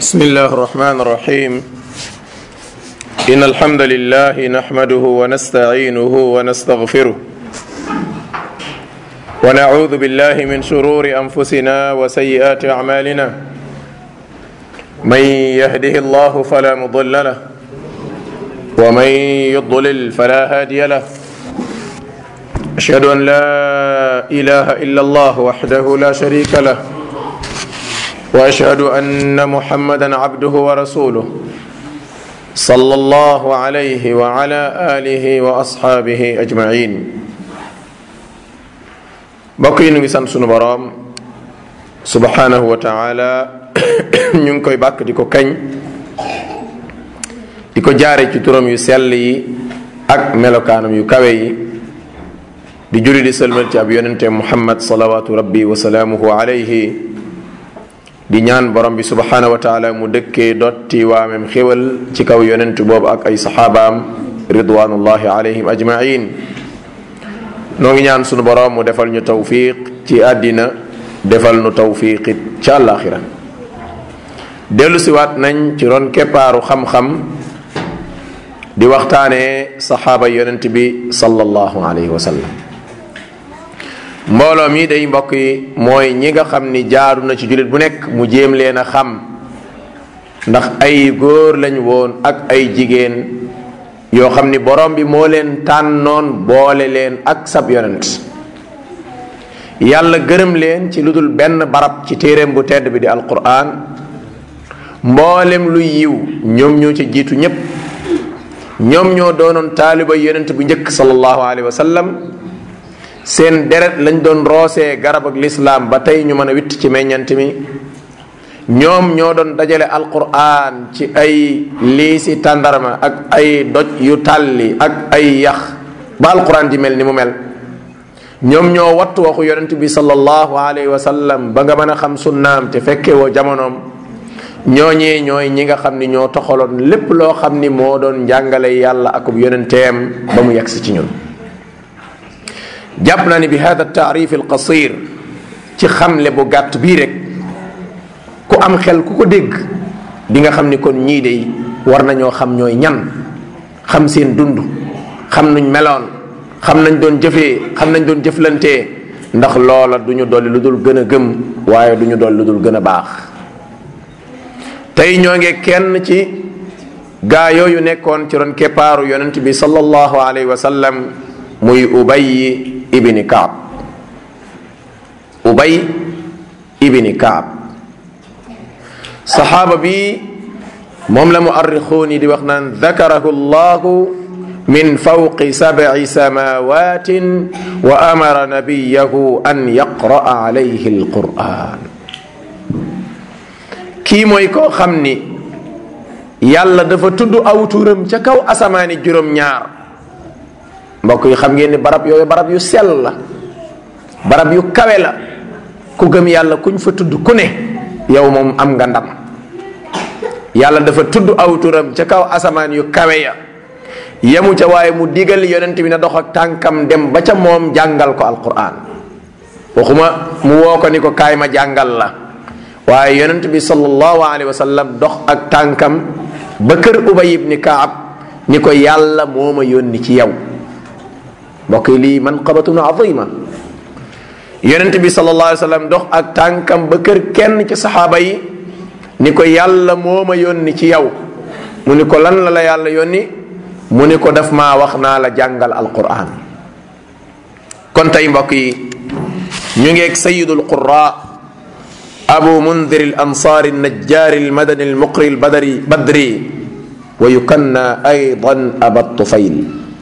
بسم الله الرحمن الرحيم إن الحمد لله نحمده ونستعينه ونستغفره ونعوذ بالله من شرور أنفسنا وسيئات أعمالنا من يهده الله فلا مضل له ومن يضلل فلا هادي له أشهد أن لا إله إلا الله وحده لا شريك له واشهد ان محمدا عبده ورسوله صلى الله عليه وعلى اله واصحابه اجمعين mbokk yi ñu ngi sant sunu boroom subhanahu wa taala ñu ngi koy bàkk di ko kañ di ko jaare ci turam yu sell yi ak melokaanam yu kawe yi di julli di sëlmal ci ab yonente muhammad salawatu rabbi wa salaamuhu alayhi di ñaan borom bi subhanahu wa taala mu dëkkee dotti waamem xéwal ci kaw yonent boobu ak ay saxaabaam ridwanullahi alayhim ajmain noo ngi ñaan sunu borom mu defal ñu tawfiq ci àddina defal nu tawfiqit ci àllaaxira dellu siwaat nañ ci ron keppaaru xam-xam di waxtaanee saxaaba yonent bi sallallahu alayhi wa sallam mbooloo mi day mbokk yi mooy ñi nga xam ni jaaru na ci jullit bu nekk mu jéem leen a xam ndax ay góor lañ woon ak ay jigéen yoo xam ni borom bi moo leen tànnoon boole leen ak sab yonent yàlla gërëm leen ci lu dul benn barab ci téeréem bu tedd bi di alquran mboolem luy yiw ñoom ñoo ci jiitu ñépp ñoom ñoo doonoon taaliba yonent bu njëkk sallallahu alayhi wa sallam seen deret lañ doon roosee garab ak lislaam ba tey ñu mën a witt ci meññant mi ñoom ñoo doon dajale alquran ci ay liisi tàndarma ak ay doj yu tàlli ak ay yax ba alquran di mel ni mu mel ñoom ñoo wattu waxu yonent bi sallallahu alayhi wa sallam ba nga mën a xam sunnaam te fekke woo jamonoom ñooñee ñooy ñi nga xam ni ñoo toxaloon lépp loo xam ni moo doon njàngale yàlla akub yonenteem ba mu yegsi ci ñun jàpp naa ni bi hada taarif al qasir ci xamle bu gàtt bii rek ku am xel ku ko dégg di nga xam ni kon ñii de war nañoo xam ñooy ñan xam seen dund xam nuñ meloon xam nañ doon jëfee xam nañ doon jëflantee ndax loola du ñu dolli lu dul gën a gëm waaye du ñu dolli lu dul gën a baax tey ñoo ngi kenn ci gaa yooyu nekkoon ci ron keppaaru yonent bi sallallahu alayhi wa sallam muy ubay ibni kaab ubay ibni kaab saxaaba bi moom la muarrixuun yi di wax naan dakarahu llahu min fawqi sabci samawatin wa amara nabiyahu an yaqra'a alayhi alquran kii mooy koo xam ni yàlla dafa tudd aw turam ca kaw asamaani juróom-ñaar mbokk yi xam ngeen ni barab yooyu barab yu sell la barab yu kawe la ku gëm yàlla kuñ fa tudd ku ne yow moom am nga ndam yàlla dafa tudd aw turam ca kaw asamaan yu kawe ya yemu ca waaye mu digal yonent bi na dox ak tànkam dem ba ca moom jàngal ko alquran waxuma mu woo ko ni ko kaay ma jàngal la waaye yonent bi sallallahu alayhi wa sallam dox ak tànkam ba kër ubay ibni kaab ni ko yàlla moo ma yónni ci yow mbokk yi lii manqabatun azima yonent bi sallallahu alayhi wa sallam dox ak tànkam ba kër kenn ci saxaaba yi ni ko yàlla moo ma yónni ci yow mu ni ko lan la la yàlla yónni mu ni ko daf maa wax naa la jàngal alquran kon tey mbokk yi ñu ngeeg sayidul qura abu mundir al ansaari najjaari al madani al muqri al badri badri wa yukanna aydan aba tufayl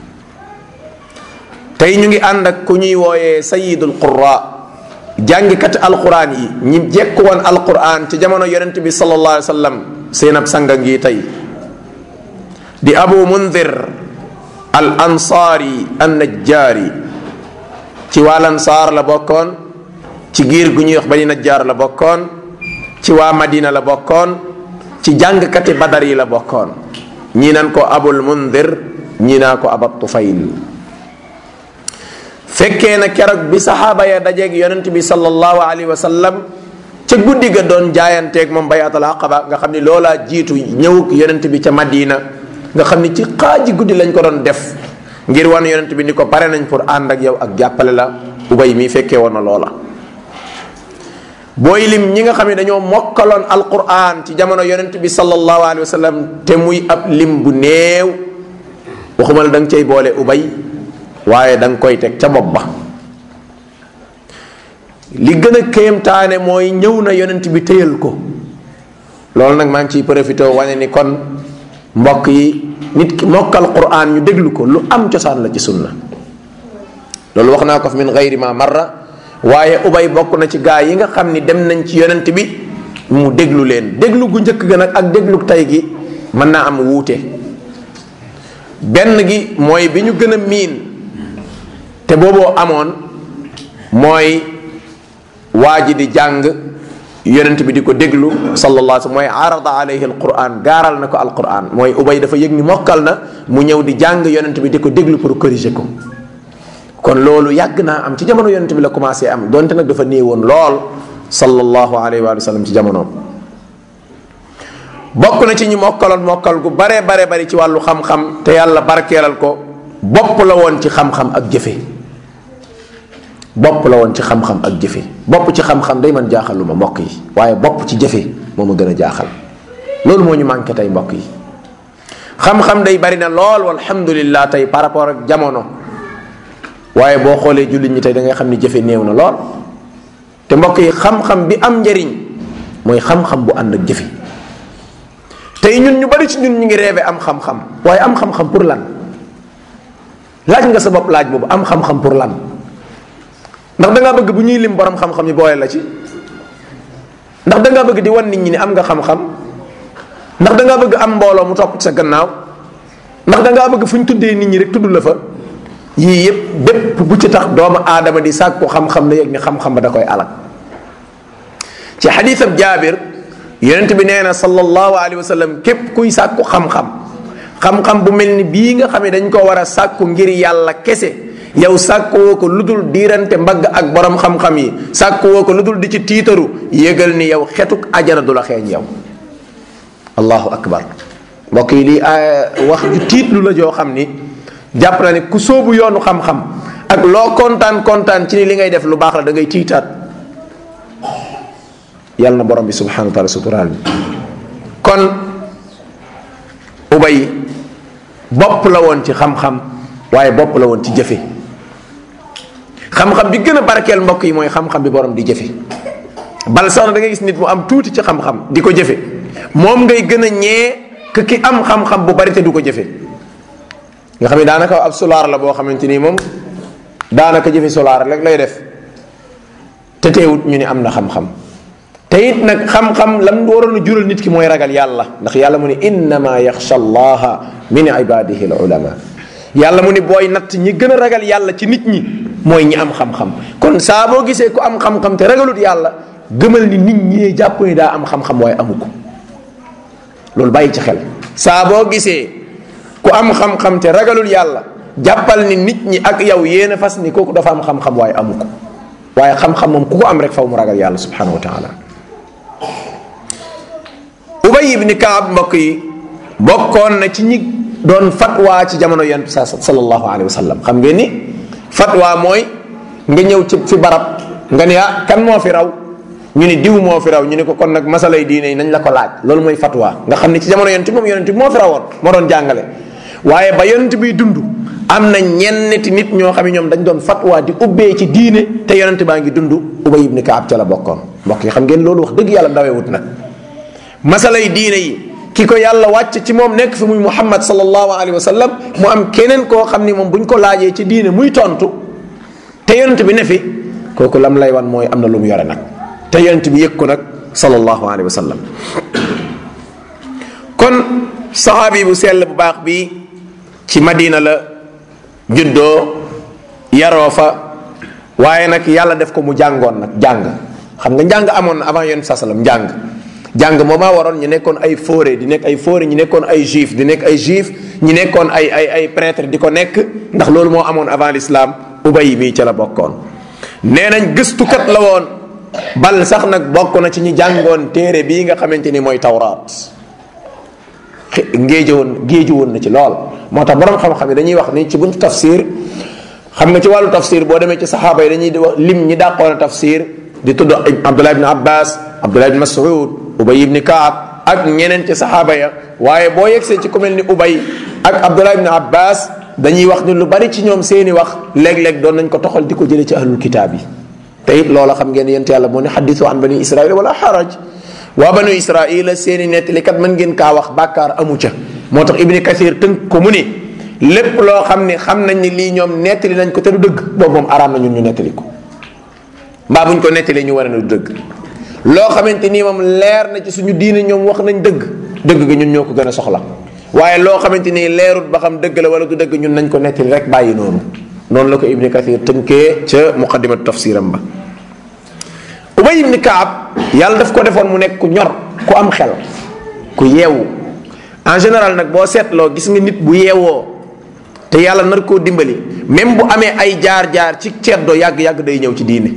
tey ñu ngi ànd ak ku ñuy wooyee sayidul qura jàngikati alquran yi ñi jekku woon alquran ci jamono yonent bi sallallahu alayhi wa sallam seen ab sanga ngi tey di abu mundir al ansaari an najjaari ci waa lansaar la bokkoon ci giir gu ñuy wax bani najjaar la bokkoon ci waa madina la bokkoon ci jàngkati badar yi la bokkoon ñii nan ko abul mundir ñii naa ko abat tufayl fekkee na keroog bi saxaaba ya dajeeg yonent bi sallallahu alayhi wa sallam ca guddi ga doon jaayanteeg moom bayatul aqaba nga xam ni loolaa jiitu ñëwuk yonent bi ca madina nga xam ni ci xaaji guddi lañ ko doon def ngir wan yonent bi ni ko pare nañ pour ànd ak yow ak jàppale la ubay mi fekkee woon na loola booy lim ñi nga xam ne dañoo mokkaloon alquran ci jamono yonent bi sallallahu alayhi wa sallam te muy ab lim bu néew waxuma la da nga cay boole ubay waaye da nga koy teg ca bopp ba li gën a kéemtaane mooy ñëw na yonent bi téyal ko loolu nag maa ngi ciy profité wane ni kon mbokk yi nit ki mokkal quran ñu déglu ko lu am cosaan la ci sunna loolu wax naa ko fi min gayri ma marra waaye ubay bokk na ci gaa yi nga xam ni dem nañ ci yonent bi mu déglu leen déglu gu njëkk ga nag ak déglu tey gi mën naa am wuute benn gi mooy bi ñu gën a miin te booboo amoon mooy waa ji di jàng yonent bi di ko déglu sallallahu alayhi mooy arada alayhi alquran gaaral na ko alquran mooy ubay dafa yëg ni mokkal na mu ñëw di jàng yonent bi di ko déglu pour corriger ko kon loolu yàgg naa am ci jamono yonent bi la commencé am donte nag dafa néewoon lool sallallahu alayhi wa sallam ci jamonoom bokk na ci ñu mokkaloon mokkal gu bare bare bari ci wàllu xam-xam te yàlla barkeelal ko bopp la woon ci xam-xam ak jëfe bopp la woon ci xam-xam ak jëfe bopp ci xam-xam day man jaaxal lu ma mbokk yi waaye bopp ci jëfe moo ma gën a jaaxal loolu moo ñu manqué tey mbokk yi xam-xam day bari na lool walhamdulillah tey par rapport ak jamono waaye boo xoolee jullit ñi tey da ngay xam ni jëfe néew na lool te mbokk yi xam-xam bi am njariñ mooy xam-xam bu ànd ak jëfe tey ñun ñu bari ci ñun ñu ngi reebe am xam-xam waaye am xam-xam pour lan laaj nga sa bopp laaj boobu am xam-xam pour lan ndax da ngaa bëgg bu ñuy lim borom xam-xam yi boole la ci ndax da ngaa bëgg di wan nit ñi ni am nga xam-xam ndax da ngaa bëgg am mbooloo mu topp sa gannaaw ndax da ngaa bëgg fu ñu tuddee nit ñi rek tudd la fa yii yëpp bépp bu ci tax doomu aadama di sàkku xam-xam na yëg ni xam-xam ba da koy alal ci xadiisab jaabir yonent bi nee na sallallahu alayhi wa sallam képp kuy sàkku xam-xam xam-xam bu mel ni bii nga xam ne dañ ko war a sàkku ngir yàlla kese yow sàkkuwoo ko lu dul diirante mbagg ak borom xam-xam yi sàkkuwoo ko lu dul di ci tiitaru yëgal ni yow xetuk ajara du la xeeñ yow allahu akbar mbokk yi lii wax ju tiitlu la joo xam ni jàpp na ne ku sóobu yoonu xam-xam ak loo kontaan kontaan ci ni li ngay def lu baax la da ngay tiitaat yàlla na borom bi subhanahu wa taala suturaal bi kon ubay bopp la woon ci xam-xam waaye bopp la woon ci jëfe xam-xam bi gën a barkeel mbokk yi mooy xam-xam bi borom di jëfe bal sax na da ngay gis nit mu am tuuti ci xam-xam di ko jëfe moom ngay gën a ñee que ki am xam-xam bu bari te du ko jëfe nga xam ne daanaka ab solaar la boo xamante ni moom daanaka jëfe solaar rek lay def te teewut ñu ne am na xam-xam te it nag xam-xam lam waroon a jural nit ki mooy ragal yàlla ndax yàlla mu ne innama yaxsha allaha min ibadihi al ulama yàlla mu ni booy natt ñi gën a ragal yàlla ci nit ñi mooy ñi am xam-xam kon saa boo gisee ku am xam-xam te ragalut yàlla gëmal ni nit ñi jàpp ni daa am xam-xam waaye amu ko loolu bàyyi ci xel saa boo gisee ku am xam-xam te ragalul yàlla jàppal ni nit ñi ak yow yéen a fas ni kooku dafa am xam-xam waaye amu ko waaye xam-xam moom ku ko am rek faw mu ragal yàlla subhanahu wa taala ubay ibni kaab mbokk yi bokkoon na ci ñi doon fatwa ci jamono yonent bi sallallahu alayhi wa sallam xam ngeen ni fatwa mooy nga ñëw ci fi barab nga ne ah kan moo fi raw ñu ni diw moo fi raw ñu ne ko kon nag masalay diine yi nañ la ko laaj loolu mooy fatwa nga xam ne ci jamono yonent moom yonent bi moo fi rawoon moo doon jàngale waaye ba yonent biy dund am na ñenneti nit ñoo xam ne ñoom dañ doon fatwa di ubbee ci diine te yonent baa ngi dund ubay ibni kaab ca la bokkoon mbokk yi xam ngeen loolu wax dëgg yàlla dawewut nag masalay diine yi ki ko yàlla wàcc ci moom nekk fi muy muhammad sallallahu alayhi wa sallam mu am keneen koo xam ni moom buñ ko laajee ci diine muy tontu te yonent bi ne fi kooku lam lay wan mooy am na lu mu yore nag te yonent bi yëg ko nag sallallahu alayhi wa sallam kon saxaabi bu sell bu baax bi ci madina la juddoo yaroo fa waaye nag yàlla def ko mu jàngoon nag jàng xam nga njàng amoon na avant yonent saa sallam njàng jàng moo maa waroon ñu nekkoon ay fóore di nekk ay fóore ñu nekkoon ay juif di nekk ay juif ñu nekkoon ay ay ay prêtre di ko nekk ndax loolu moo amoon avant l'islam ubay mii ca la bokkoon nee nañ gëstukat la woon bal sax nag bokk na ci ñi jàngoon téere bii nga xamante ni mooy tawraat ngéeje woon géeju woon na ci lool moo tax borom xam-xam yi dañuy wax ni ci buntu tafsir xam nga ci wàllu tafsir boo demee ci saxaaba yi dañuy wax lim ñi dàqoon a tafsir di tudd abdullah ibn abbas abdullah ibn mas'ud ubay ibn kaab ak ñeneen ci saxaaba ya waaye boo yegsee ci ku mel ni ubay ak abdullah ibn abbas dañuy wax ni lu bari ci ñoom seeni wax léeg-léeg doon nañ ko toxal di ko jëlee ci ahlul kitaab yi te it loola xam ngeen yent yàlla moo ne xaddisu an bani israil wala xaraj waa banu israila seeni nettali kat mën ngeen kaa wax bàkkaar amu ca moo tax ibni kathir tënk ko mu ni lépp loo xam ne xam nañ ni lii ñoom nettali nañ ko te du dëgg boobu moom araam na ñun ñu nettali ko mbaa buñ ko nettalee ñu war a du dëgg loo xamante nii moom leer na ci suñu diine ñoom wax nañ dëgg dëgg ga ñun ñoo ko gën a soxla waaye loo xamante nii leerut ba xam dëgg la wala du dëgg ñun nañ ko nettali rek bàyyi noonu noonu la ko ibni kathir tënkee ca muqaddimatu tafsiram ba ubay ibni kaab yàlla daf ko defoon mu nekk ku ñor ku am xel ku yeewu en général nag boo seetloo gis nga nit bu yeewoo te yàlla nar koo dimbali même bu amee ay jaar-jaar ci ceddo yàgg-yàgg day ñëw ci diine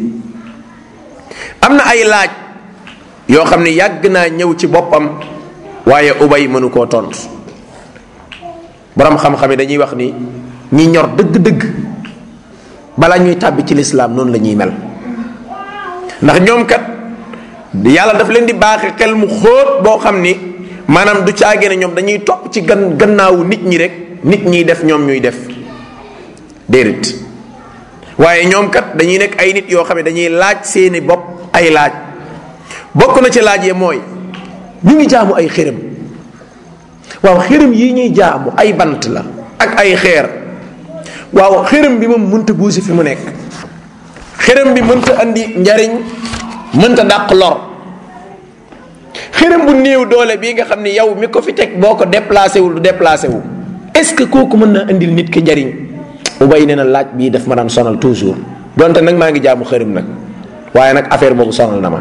am na ay laaj yoo xam ne yàgg naa ñëw ci boppam waaye ubay mënu koo tontu borom xam-xam yi dañuy wax ni ñi ñor dëgg-dëgg bala ñuy tàbbi ci lislaam noonu la ñuy mel ndax ñoom kat yàlla daf leen di baaxe xel mu xóot boo xam ni maanaam du caage ne ñoom dañuy topp ci gan gannaawu nit ñi rek nit ñiy def ñoom ñuy def déedéet waaye ñoom kat dañuy nekk ay nit yoo xam ne dañuy laaj seeni bopp ay laaj bokk na ci laaj yi mooy ñu ngi jaamu ay xërëm waaw xërëm yi ñuy jaamu ay bant la ak ay xeer waaw xërëm bi moom mënta buusi fi mu nekk xërëm bi mënta andi njariñ mënta dàq lor xërëm bu néew doole bii nga xam ne yow mi ko fi teg boo ko déplacé wul du déplacé wu est-ce que kooku mën na indil nit ki njariñ ubay nee na laaj bii daf ma daan sonal toujours donte nag maa ngi jaamu xërëm nag waaye nag affaire boobu sonal na ma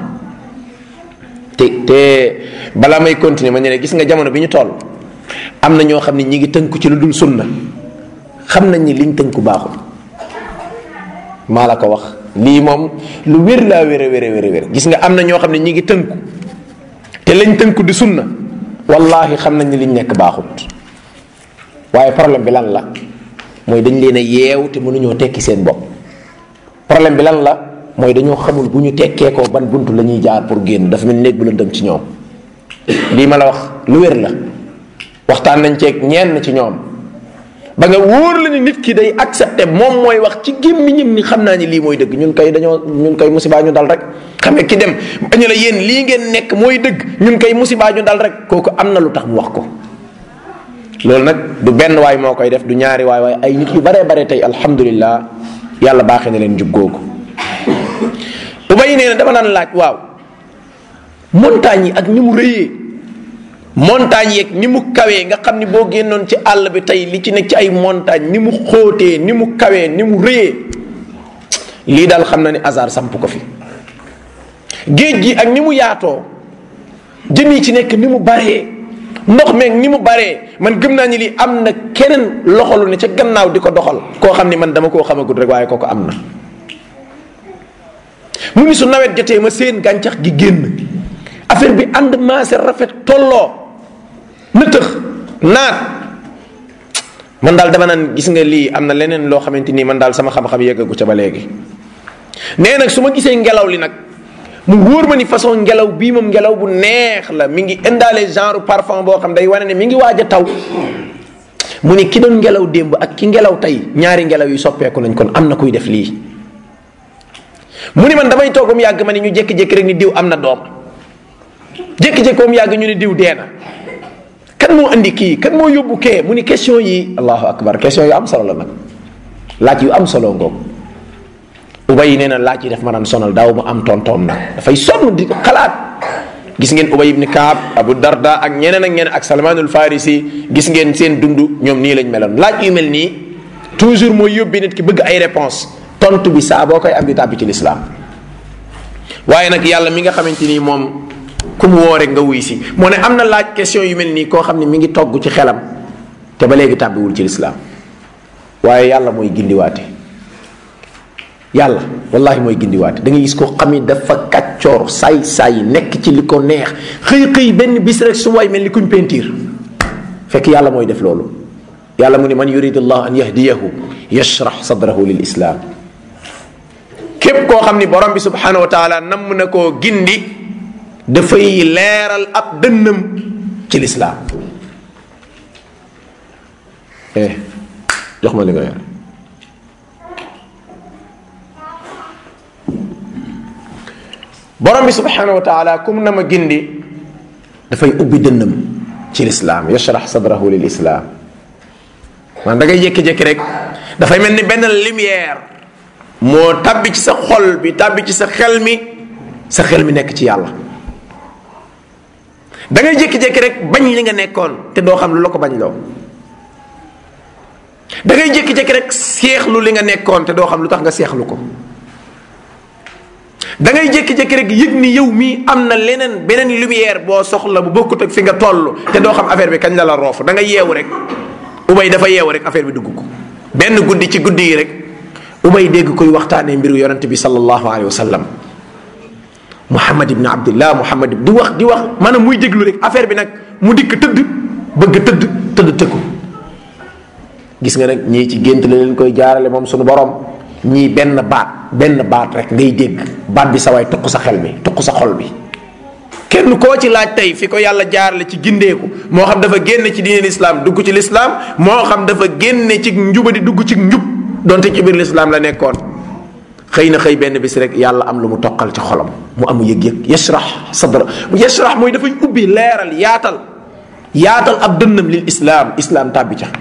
te te balaa may continuer ma ne gis nga jamono bi ñu toll am na ñoo xam ne ñi ngi tënku ci lu dul sunna xam nañ ni liñ tënku baaxul maa la ko wax lii moom lu wér laa wér a wér a wér a wér gis nga am na ñoo xam ne ñi ngi tënku te lañ tënku di sunna wallahi xam nañ ni liñ nekk baaxut waaye problème bi lan la mooy dañ leen a yeew te mënuñoo tekki seen bopp problème bi lan la mooy dañoo xamul bu ñu tekkee ko ban buntu la ñuy jaar pour génn dafa mel néeg bu lëndëm ci ñoom lii ma la wax lu wér la waxtaan nañ ceeg ñenn ci ñoom ba nga wóor la ni nit ki day accepté moom mooy wax ci gémmiñam ni xam naa ni lii mooy dëgg ñun kay dañoo ñun kay musibaa ñu dal rek xam nga ki dem bañu la yéen lii ngeen nekk mooy dëgg ñun kay musibaa ñu dal rek kooku am na lu tax mu wax ko loolu nag du benn waay moo koy def du ñaari waay waaye ay nit yu baree bare tey alhamdulillah yàlla baaxee na leen jub googu ubay nee na dama naan laaj waaw montagne yi ak ni mu rëyee montagne yeeg ni mu kawee nga xam ni boo génnoon ci àll bi tey li ci nekk ci ay montagne ni mu xóotee ni mu kawee ni mu rëyee lii daal xam na ni hasard samp ko fi géej gi ak ni mu yaatoo jën yi ci nekk ni mu baree ndox meeg ni mu baree man gëm naa ni lii am na keneen loxolu ne ca gannaaw di ko doxal koo xam ni man dama koo xamagut rek waaye kooko am na mu ni su nawet jotee ma seen gàncax gi génn affaire bi ànd maase rafet tolloo nëtëx naat man daal dama naan gis nga lii am na leneen loo xamante nii man daal sama xam-xam yeggagu ca ba léegi nee nag su ma gisee ngelaw li nag mu wóor ma ni façon ngelaw bii moom ngelaw bu neex la mi ngi indaale genre parfum boo xam day wane ne mi ngi waaj a taw mu ni ki doon ngelaw démb ak ki ngelaw tey ñaari ngelaw yu soppeeku nañ kon am na kuy def lii mu ni man damay toogum yàgg ma ni ñu jékki-jékki rek ni diw am na doom jékki-jékki mu yàgg ñu ni diw dee na kan moo andi kii kan moo yóbbu kee mu ni question yi allahu akbar question yu am solo la nag laaj yu am solo ngoog ubay nee na laaj yi daf ma daan sonal daaw ma am tontoom nag dafay sonn di xalaat gis ngeen ubay ibni kaab abu darda ak ñeneen ak ñeneen ak salmanul farisi gis ngeen seen dund ñoom nii lañ meloon laaj yu mel nii toujours mooy yóbbi nit ki bëgg ay réponse tontu bi saa boo koy am di tàbbi ci lislaam waaye nag yàlla mi nga xamante ni moom ku mu woo rek nga wuy si moo ne am na laaj question yu mel nii koo xam ne mi ngi togg ci xelam te ba léegi tàbbiwul ci lislaam waaye yàlla mooy gindiwaate yàlla wallahi mooy gindiwaate da ngay gis koo xam ni dafa kàcc kàccoor saay saay nekk ci li ko neex xëy xëy benn bis rek su waay mel ni kuñ pentiir fekk yàlla mooy def loolu yàlla mu ne man yurid allah an yahdiyahu yashrax sadrahu lil islam képp koo xam ni borom bi subhanahu wa taala namm na koo gindi dafay leeral ab dënnam ci lislaam eh jox ma li nga yor borom bi subhanahu wa taala kum na ma gindi dafay ubbi dënnam ci lislaam yashrax sadrahu lil islaam man da ngay jékki-jékki rek dafay mel ni benn lumière moo tabbi ci sa xol bi tabbi ci sa xel mi sa xel mi nekk ci yàlla da ngay jékki-jékki rek bañ li nga nekkoon te doo xam lu la ko bañ loo da ngay jékki-jékki rek seexlu li nga nekkoon te doo xam lu tax nga seexlu ko da ngay jékki-jékki rek yëg ni yow mii am na leneen beneen lumière boo soxla bu bokkut ak fi nga toll te doo xam affaire bi kañ la la roofu da nga yeewu rek ubay dafa yeewu rek affaire bi dugg ko benn guddi ci guddi yi rek ubay dégg koy waxtaanee mbiru yonente bi sallallahu alayhi wa sallam muhammad ibn abdillah muhammad di wax di wax maanaam muy déglu rek affaire bi nag mu dikk tëdd bëgg tëdd tëdd tëkku gis nga nag ñii ci gént la leen koy jaarale moom suñu borom ñii benn baat benn baat rek ngay dégg baat bi sa waay tuq sa xel mi tuq sa xol bi kenn koo ci laaj tey fi ko yàlla jaarale ci gindeeku moo xam dafa génne ci diine lislaam dugg ci lislaam moo xam dafa génne ci njubadi dugg ci njub donte ci biir lislaam la nekkoon xëy na xëy benn bis rek yàlla am lu mu toqal ci xolam mu amu yëg-yëg yashrax sadra yashrax mooy dafay ubbi leeral yaatal yaatal ab dënnam lil islaam islaam tàbbi ca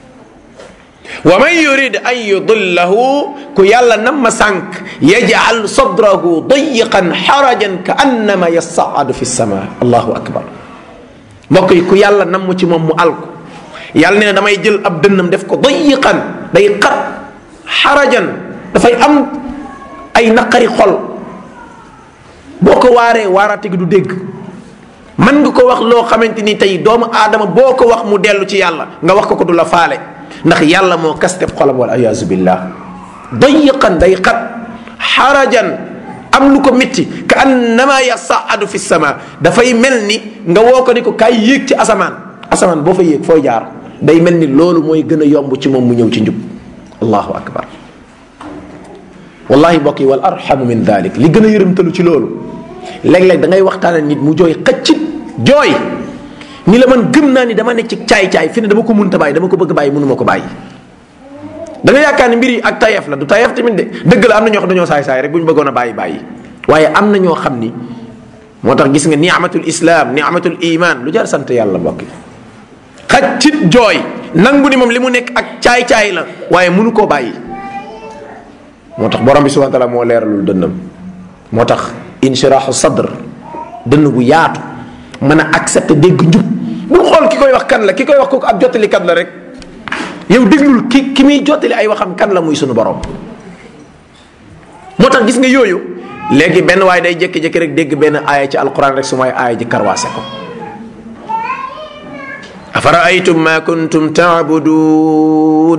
wa man yurid an yudillahu ku yàlla nam ma sànq yajal sadrahu dayiqan xarajan ka annama yasaadu fi sama allahu akbar mbokk yi ku yàlla nam ci moom mu alku yàlla nee na damay jël ab dënnam def ko dayiqan day xat xarajan dafay am ay naqari xol boo ko waaree waaraate gi du dégg mën nga ko wax loo xamante ni tey doomu aadama boo ko wax mu dellu ci yàlla nga wax ko ko du la faale ndax yàlla moo kasteb xolam wal ayaazu billah dayiqan day xat xarajan am lu ko mitti ka annama yasaadu fi sama dafay mel ni nga woo ko ni ko kaay yéeg ci asamaan asamaan boo fa yéeg fooy jaar day mel ni loolu mooy gën a yomb ci moom mu ñëw ci njub allahu akbar wallahi mbokk yi wal arhamu min dalik li gën a yërëmtalu ci loolu léeg-léeg da ngay waxtaane nit mu jooy xëccit jooy ni la man gëm naa ni dama nekk ci caay-caay fi ne dama ko munta bàyyi dama ko bëgg bàyyi mënuma ko bàyyi da nga yaakaar ni mbir yi ak tayef la du tayef tamit de dëgg la am na ñoo xam dañoo saay-saay rek bu ñu bëggoon a bàyyi bàyyi waaye am na ñoo xam ni moo tax gis nga ni'matul islam ni'matul iman lu jar sant yàlla mbokk yi xëccit jooy nangu ni moom li mu nekk ak caay-caay la waaye mënu koo bàyyi moo tax borom bi subhanahu wa taala moo leeralul dënnam moo tax inshirahu sadr dënn bu yaatu mën a accepter dégg njub bul xool ki koy wax kan la ki koy wax kooku ab jottalikat la rek yow déglul ki ki muy jottali ay waxam kan la muy sunu borom moo tax gis nga yooyu léegi benn waaye day jékki-jékki rek dégg benn aaya ci alquran rek su may aaya ji karwaase ko أفرأيتم ما كنتم تعبدون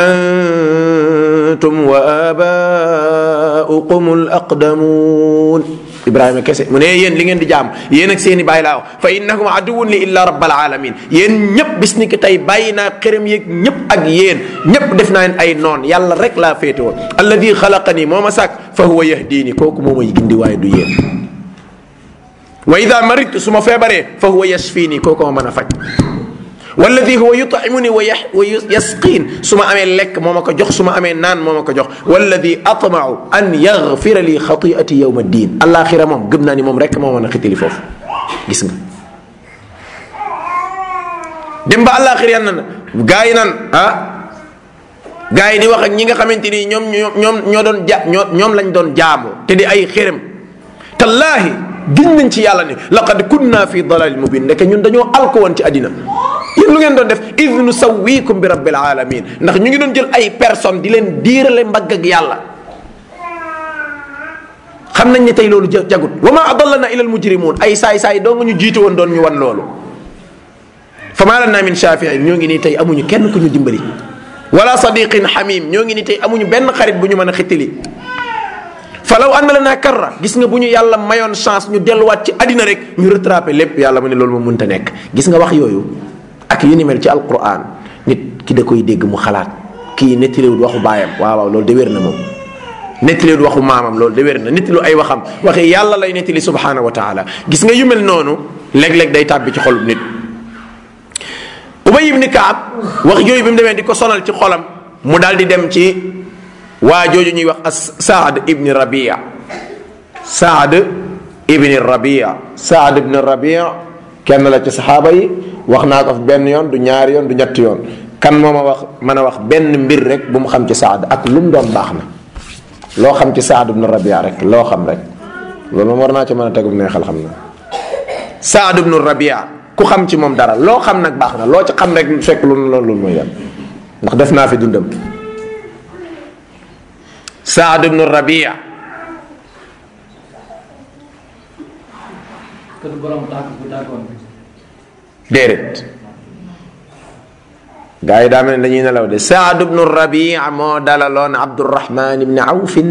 أنتم وآباؤكم الأقدمون Ibrahima kese mu ne yéen li ngeen di jaam yéen ak seeni bàyyi laa wax fa innahum aduwun li illa rabbal alamin yéen ñëpp bis ni ki tey bàyyi naa xërëm yeeg ñëpp ak yéen ñëpp def naa leen ay noon yàlla rek laa féete woon alladi xalaqani moo ma sàkk fa huwa yahdini kooku moo may gindi waaye du yéen wa ida maritu su ma feebaree fa huwa yasfini kooku ma mën a faj walladi huwa yutimuni wa yasqiin su ma amee lekk moo ma ko jox su ma amee naan moo ma ko jox walladi atmau an yaxfira li xatiati yowma ddin alaxira moom gëm naa ni moom rek moo mën a xitili foofu gis nga dem ba alaxira yan na gaa yi naan ah gaa yi di wax ak ñi nga xamante ni ñoom ñoom ñoo doon ja ñoo ñoom lañ doon jaamu te di ay xërëm tallaahi giñ nañ ci yàlla ni laqad kunna fi dalalin mubin ndeke ñun dañoo alko woon ci àddina yéen lu ngeen doon def id nusawikum bi rabbil alamin ndax ñu ngi doon jël ay personne di leen diirale mbagg ak yàlla xam nañ ne tey loolu jagut wa ma adallana ila almujrimun ay saay-saay doo nga ñu jiite woon doon ñu wan loolu fa ma lana min shafiin ñoo ngi nii tey amuñu kenn ku ñu dimbali wala sadiqin xamim ñoo ngi nii tey amuñu benn xarit bu ñu mën a xittili falaw anna lana karra gis nga bu ñu yàlla mayoon chance ñu delluwaat ci àddina rek ñu rattrapé lépp yàlla mu ne loolu moom mënta nekk gis nga wax yooyu ak yu ni mel ci alquran nit ki da koy dégg mu xalaat kii nettaliwul waxu baayam waaw waaw loolu de wér na moom nettaliwul waxu maamam loolu de wér na nettali ay waxam waxi yàlla lay nettali subhanahu wa taala gis nga yu mel noonu léeg-léeg day tàbbi ci xolub nit ubay ibni kaab wax yooyu bi mu demee di ko sonal ci xolam mu daal di dem ci waa jooju ñuy wax as saad ibni rabia saad ibni rabia saad ibni rabia kenn la ci saxaaba yi wax naa ko fi benn yoon du ñaari yoon du ñetti yoon kan moo ma wax mën a wax benn mbir rek bu mu xam ci saad ak lu mu doon baax na loo xam ci saad ibni rabia rek loo xam rek loolu moom war naa ci mën a tegum neexal xam na saad ibni rabia ku xam ci moom dara loo xam nag baax na loo ci xam rek fekk lu loolu mooy dem ndax def naa fi dundam saad ibnu rabia kër borom tàkk bu tàkkoon déedéet gaa yi daa mel ne dañuy nelaw de saad ibnu rabia moo dalaloon abdurahman ibni awfin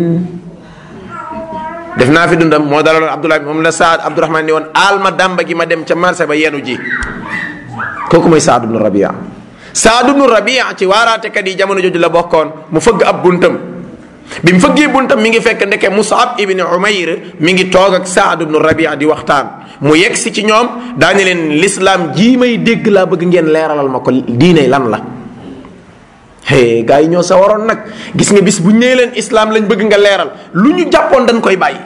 def naa fi dundam moo dalaloon abdullah moom la saad abdurahman ni woon aal ma dàmba gi ma dem ca marché ba yenu ji kooku mooy saad ibnu rabia saad ibnu rabia ci waaraatekat yi jamono jooju la bokkoon mu fëgg ab buntam bi mu fëggee buntam mi ngi fekk ndeke musab ibni umayr mi ngi toog ak saad ibnu rabia di waxtaan mu yegg si ci ñoom daañu leen lislaam jii may dégg laa bëgg ngeen leeralal ma ko diine lan la hey gars yi ñoo sa waroon nag gis nga bis bu ñu nee leen islam lañ bëgg nga leeral lu ñu jàppoon dañ koy bàyyi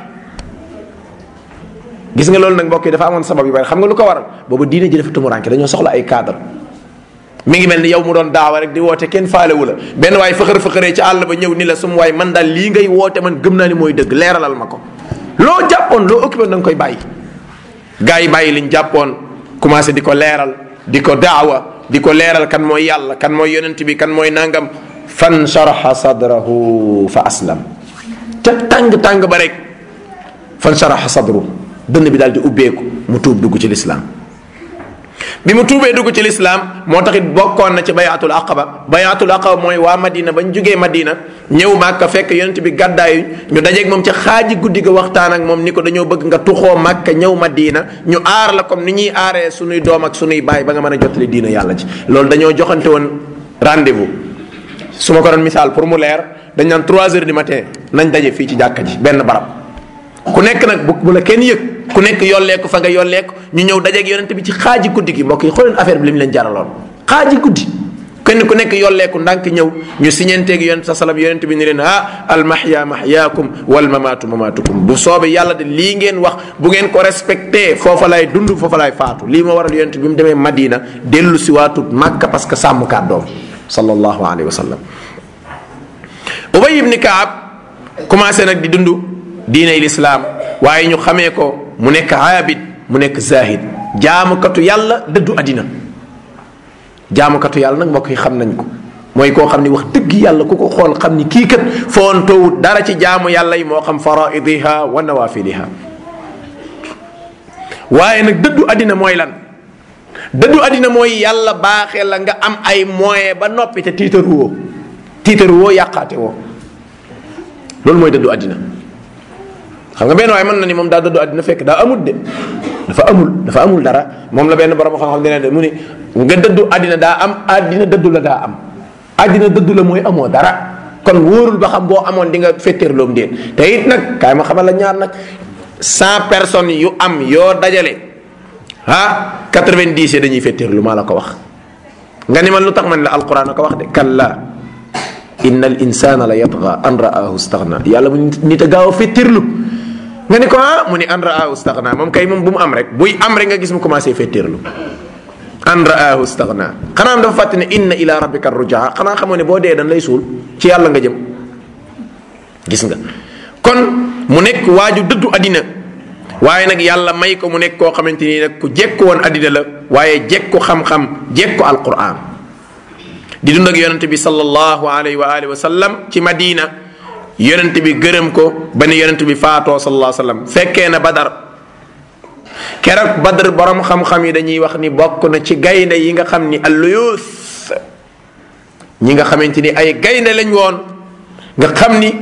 gis nga loolu nag mbokk yi dafa amoon sabab yu bari xam nga lu ko waral boobu diine ji dafa tumuranke dañoo soxla ay cadre mi ngi mel ni yow mu doon daawa rek di woote kenn faalewu la benn waay fëxër fëxëree ci àll ba ñëw ni la sum waay man daal lii ngay woote man gëm naa ni mooy dëgg leeralal ma ko loo jàppoon loo occupé da nga koy bàyyi gars yi bàyyi liñ jàppoon commencé di ko leeral di ko daawa di ko leeral kan mooy yàlla kan mooy yonent bi kan mooy nangam fan sharaha sadrahu fa aslam te tàng tàng ba rek fan sharaha sadru dënn bi daal di ubbeeku mu tuub dugg ci lislaam bi mu tuubee dugg ci lislaam moo taxit bokkoon na ci bayatul aqaba bayatul aqaba mooy waa madina bañ jugee madina ñëw màkka fekk yonent bi gàddaayu ñu dajeeg moom ca xaaji guddi ga waxtaan ak moom ni ko dañoo bëgg nga tuxoo màkka ñëw madina ñu aar la comme ni ñuy aaree sunuy doom ak sunuy baay ba nga mën a jottali diina yàlla ci loolu dañoo joxante woon rendez-vous su ma ko doon misaal pour mu leer dañ naan 3 heures du matin nañ daje fii ci jàkka ji benn barab ku nekk nag bu bu la kenn yëg ku nekk yolleeku fa nga yolleeku ñu ñëw dajeeg yonent bi ci xaaji guddi gi mbokk yi xooleen affaire bi li mu leen jaraloon xaaji guddi kenn ku nekk yolleeku ndànk ñëw ñu siñenteeg yonent sa salam yonent bi ni leen ah al mahya mahyaakum wal mamaatu mamaatukum bu soobee yàlla de lii ngeen wax bu ngeen ko respecté foofa lay dund foofa lay faatu lii ma waral yonent bi mu demee Madina dellu si waatut Makka parce que sàmm kàddoom sallallahu alayhi wa sallam Ubay ibni Kaab commencé nag di dund diiney lislaam waaye ñu xamee ko mu nekk aabid mu nekk zahid jaamukatu yàlla dëddu àddina jaamukatu yàlla nag mbokk yi xam nañ ko mooy koo xam ni wax dëgg yàlla ku ko xool xam ni kii kat foontoowut dara ci jaamu yàlla yi moo xam faraidiha wa nawafiliha waaye nag dëddu àddina mooy lan dëddu àddina mooy yàlla baaxee la nga am ay moyen ba noppi te tiitaru woo tiitaru woo yàqaate woo loolu mooy dëddu àddina xam nga benn waaye mën na ni moom daa dëddu àddina fekk daa amul de dafa amul dafa amul dara moom la benn borom xam-xam dina de mu ni nga dëddu àddina daa am àddina dëddu la daa am àddina dëddu la mooy amoo dara kon wóorul ba xam boo amoon di nga fetteerloom déet te it nag kaay ma xamal la ñaar nag cent personnes yu am yoo dajale ah quatre-vingt-dix yi dañuy fetteerlu maa la ko wax nga ni man lu tax man la alquran a ko wax de kalla inna al insana la yatgha an ra'ahu staghna yàlla mu nit a gaaw a fetteerlu nga ni ko ah mu ni an ra'ahu staghna moom kay moom bu mu am rek buy am rek nga gis mu commencé fetteerlu an ra'ahu staghna xanaa dafa fàtte ne inna ila rabbika rujaa xanaa xamoo ne boo dee dañ lay suul ci yàlla nga jëm gis nga kon mu nekk waaju dëddu àddina waaye nag yàlla may ko mu nekk koo xamante ni nag ku jekku woon àddina la waaye jekku xam-xam jekku alquran di dund ak yonente bi sallallahu alayhi wa alihi wa sallam ci madina yonente bi gërëm ko ba ni yonente bi faatoo sallallahu alayhi wa sallam fekkee na badar keroog badar borom xam-xam yi dañuy wax ni bokk na ci gaynde yi nga xam ni alluyuus ñi nga xamante ni ay gaynde lañ woon nga xam ni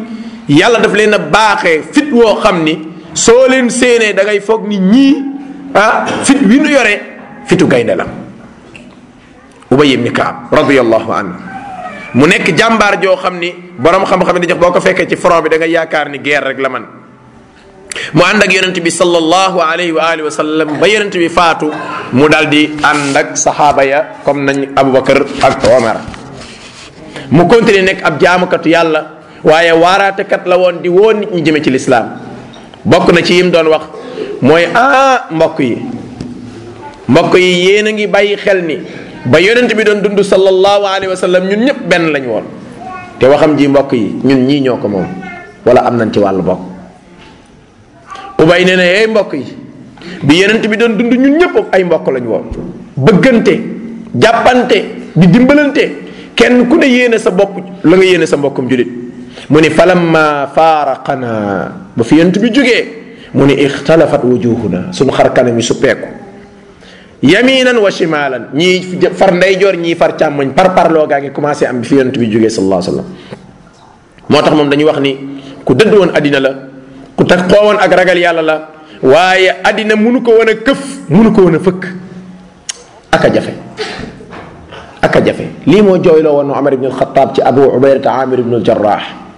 yàlla daf leen a baaxee fit woo xam ni soo leen séenee da ngay foog ni ñii ah fit wi nu yore fitu gaynde la ubay ibni kaab radiallahu anhu mu nekk jàmbaar joo xam ni borom xam-xam di jox boo ko fekkee ci front bi da nga yaakaar ni guerre rek la man mu ànd ak yonent bi sallallahu alayhi wa alihi wa sallam ba yonent bi faatu mu daal di ànd ak saxaaba ya comme nañ Abubakar ak Omar mu continuer nekk ab jaamukatu yàlla waaye waaraatekat la woon di woo nit ñi jëme ci lislaam bokk na ci yim doon wax mooy ah mbokk yi mbokk yi yéen a ngi bàyyi xel ni ba yonent bi doon dund sallallahu alayhi wa sallam ñun ñëpp benn lañ woon te waxam ji mbokk yi ñun ñii ñoo ko moom wala am nañ ci wàllu bokk ubay nee na hey mbokk yi bi yonent bi doon dund ñun ñëpp ay mbokk lañ woon bëggante jàppante di dimbalante kenn ku ne yéene sa bopp la nga yéene sa mbokkum julit mu ni falamma faaraqana ba fi yonent bi jógee mu ni ixtalafat wujuhuna suñu xar kanam yi suppeeku yaminan wa shimalan ñii far ndeyjoor ñii far càmmoñ par parloo gaa ngi commencé am bi fi yonent bi jógee sallallahu alayhi wasallam moo tax moom dañuy wax ni ku dëdd woon addina la ku tax xoowoon ak ragal yàlla la waaye addina munu ko woon a këf munu ko woon a fëkk aka jafe aka jafe lii moo jooyloo woon Omar ibn al-Khattab ci Abu Ubaydata Amir ibn al-Jarrah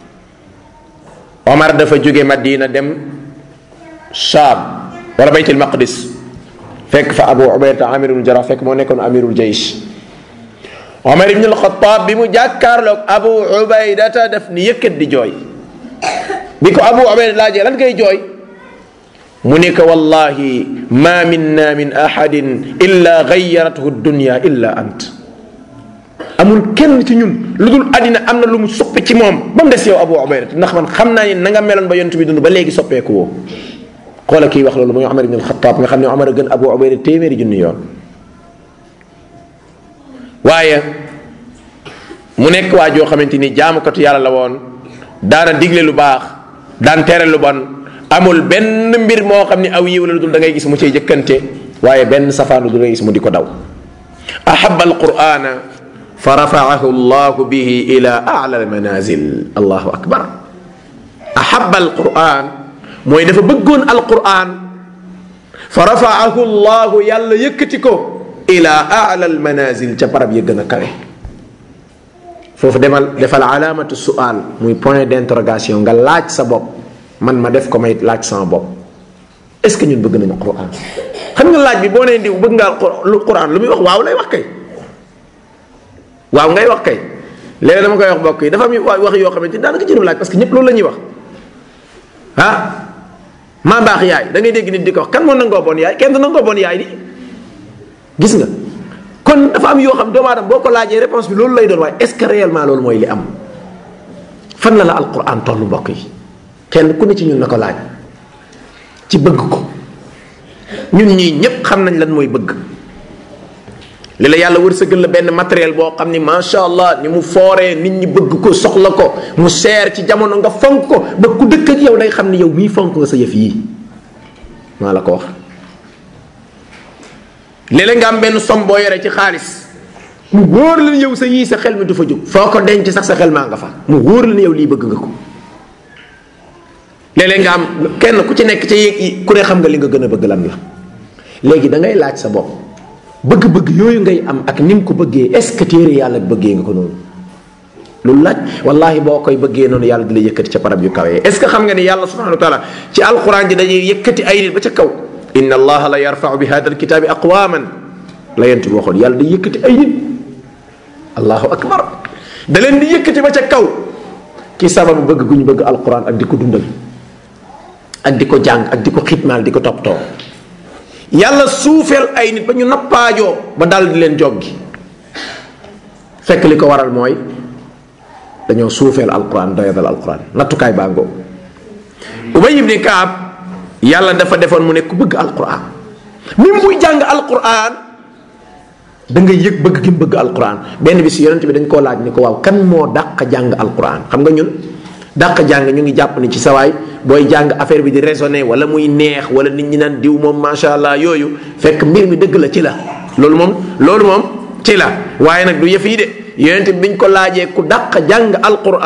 Omar dafa jóge Madina dem Shaam wala Baytul Maqdis fekk fa Abu Ubaydata Amir ibn al-Jarrah fekk moo nekkoon amirul jaysh Omar ibn al-Khattab bi mu jàkkaarloog Abu Ubaydata daf ni yëkkat di jooy bi ko Abu Ubayda laajee lan ngay jooy mu ne ko wallahi ma minna min ahadin illa gayyarathu dunya illa ant amul kenn ci ñun lu dul àddina am na lu mu soppi ci moom ba mu des yow Abu Ubayda ndax man xam naa ni na nga meloon ba yonent bi dund ba léegi soppeeku woo xoola kii wax loolu mooy Omar ibn al-Khattab nga xam ne Omar a gën Abu Ubayda téeméeri junni yoon waaye mu nekk waa joo xamante ni jaamukatu yàlla la woon daana digle lu baax daan tere lu bon amul benn mbir moo xam ne aw yiw la lu dul da ngay gis mu cay jëkkante waaye benn safaan lu dul da ngay gis mu di ko daw ahaba alqurana fa rafaahu llahu bihi ila ala almanazil allahu akbar ahaba alquran mooy dafa bëggoon alquran fa rafaahu llahu yàlla yëkkati ko ila ala almanazil ca barab ya gën a kawe foofu demal defal alaamatu sual muy point d'interrogation nga laaj sa bopp man ma def ko may laaj sama bopp est ce que ñun bëgg nañu quran xam nga laaj bi boo nee diw bëgg nga lu quran lu muy wax waaw lay wax kay waaw ngay wax kay léegi dama koy wax mbokk yi dafa am wax yoo xamante ni daanaka jërum laaj parce que ñëpp loolu la ñuy wax ah maa baax yaay da ngay dégg nit di ko wax kan moo nangoo bon yaay kenn du nangoo bon yaay di gis nga kon dafa am yoo xam doomu aadama boo ko laajee réponse bi loolu lay doon waaye est ce que réellement loolu mooy li am fan la la alquran tollu mbokk yi kenn ku ne ci ñun na ko laaj ci bëgg ko ñun ñii ñépp xam nañ lan mooy bëgg li la yàlla wërsëgal la benn matériel boo xam ni macha allah ni mu fooree nit ñi bëgg ko soxla ko mu seer ci jamono nga fonk ko ba ku dëkk ak yow day xam ni yow mii fonk nga sa yëf yii maa la ko wax léeg-léeg nga am benn som boo yore ci xaalis mu wóor la yow sa yii sa xel mi du fa jóg foo ko denc sax sa xel maa nga fa mu wóor la ni yow lii bëgg nga ko léeg-léeg nga am kenn ku ci nekk ci yéeg ku ne xam nga li nga gën a bëgg lan la léegi da ngay laaj sa bopp bëgg-bëgg yooyu ngay am ak ni nga ko bëggee est ce que téere yàlla bëggee nga ko noonu loolu laaj wallahi boo koy bëggee noonu yàlla di la yëkkati ca barab yu kawee est ce que xam nga ni yàlla subhanahu wa taala ci alquran ji dañuy yëkkati ay nit ba ca kaw inna allaha la yarfau bi hada alkitabi aqwaman la yent bi waxoon yàlla day yëkkati ay nit allahu akbar da leen di yëkkati ba ca kaw ki sababu bëgg gu ñu bëgg alquran ak di ko dundal ak di ko jàng ak di ko xitmaal di ko toppatoo yàlla suufeel ay nit ba ñu nappaajoo ba dal di leen joggi fekk li ko waral mooy dañoo suufeel alquran doyadal alquran nattukaay baa ngoo ubay ibni kaab yàlla dafa defoon mu ne ku bëgg alquran même buy jàng alquran da nga yëg bëgg gi mu bëgg alquran benn bi si yonent bi dañ koo laaj ni ko waaw kan moo dàq jàng alquran xam nga ñun dàq jàng ñu ngi jàpp ni ci sawaay booy jàng affaire bi di raisonner wala muy neex wala nit ñi naan diw moom macha allah yooyu fekk mbir mi dëgg la ci la loolu moom loolu moom ci la waaye nag du yëf yi de yonent bi biñ ko laajee ku dàq jàng alquran